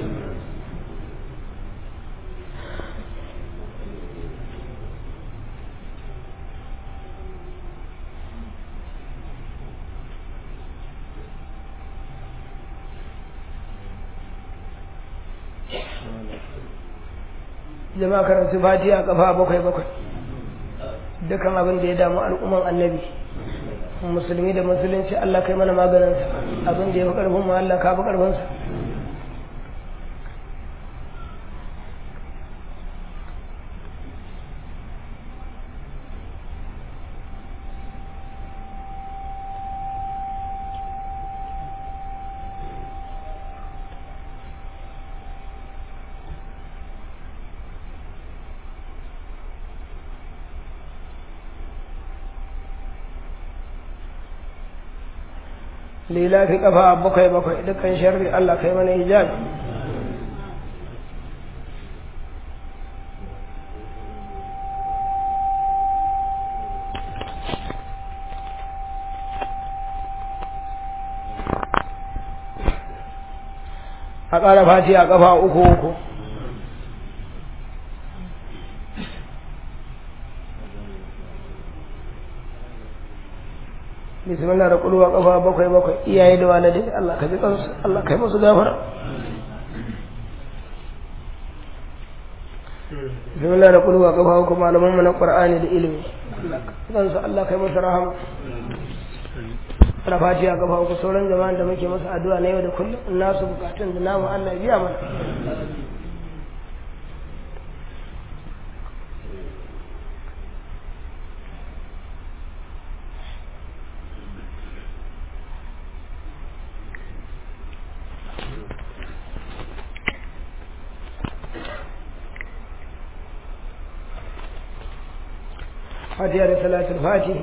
jama'a karanta fatiha kafa bakwai bakwai dukan abin da ya damu al'umman annabi musulmi da musulunci Allah kai mana maganinsa abin da ya fi karfin mu Allah ka fi karfinsa lila fi kafa bakwai bakwai dukkan sharri Allah kai mana hijabi a ƙara fati a ƙafa uku uku bismillah da kulwa kafa bakwai bakwai iyaye da walidai Allah ka ji kansu Allah kai musu gafara bismillah da kulwa kafa bakwai malaman mu na Qur'ani da ilimi Allah ka ji kansu Allah kai musu rahama ana fatiha kafa uku sauran jama'an da muke masa addu'a na yau da kullum nasu bukatun da namu Allah ya biya mana fatiha da salatul fatih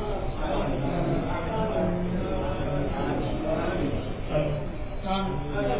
Thank you.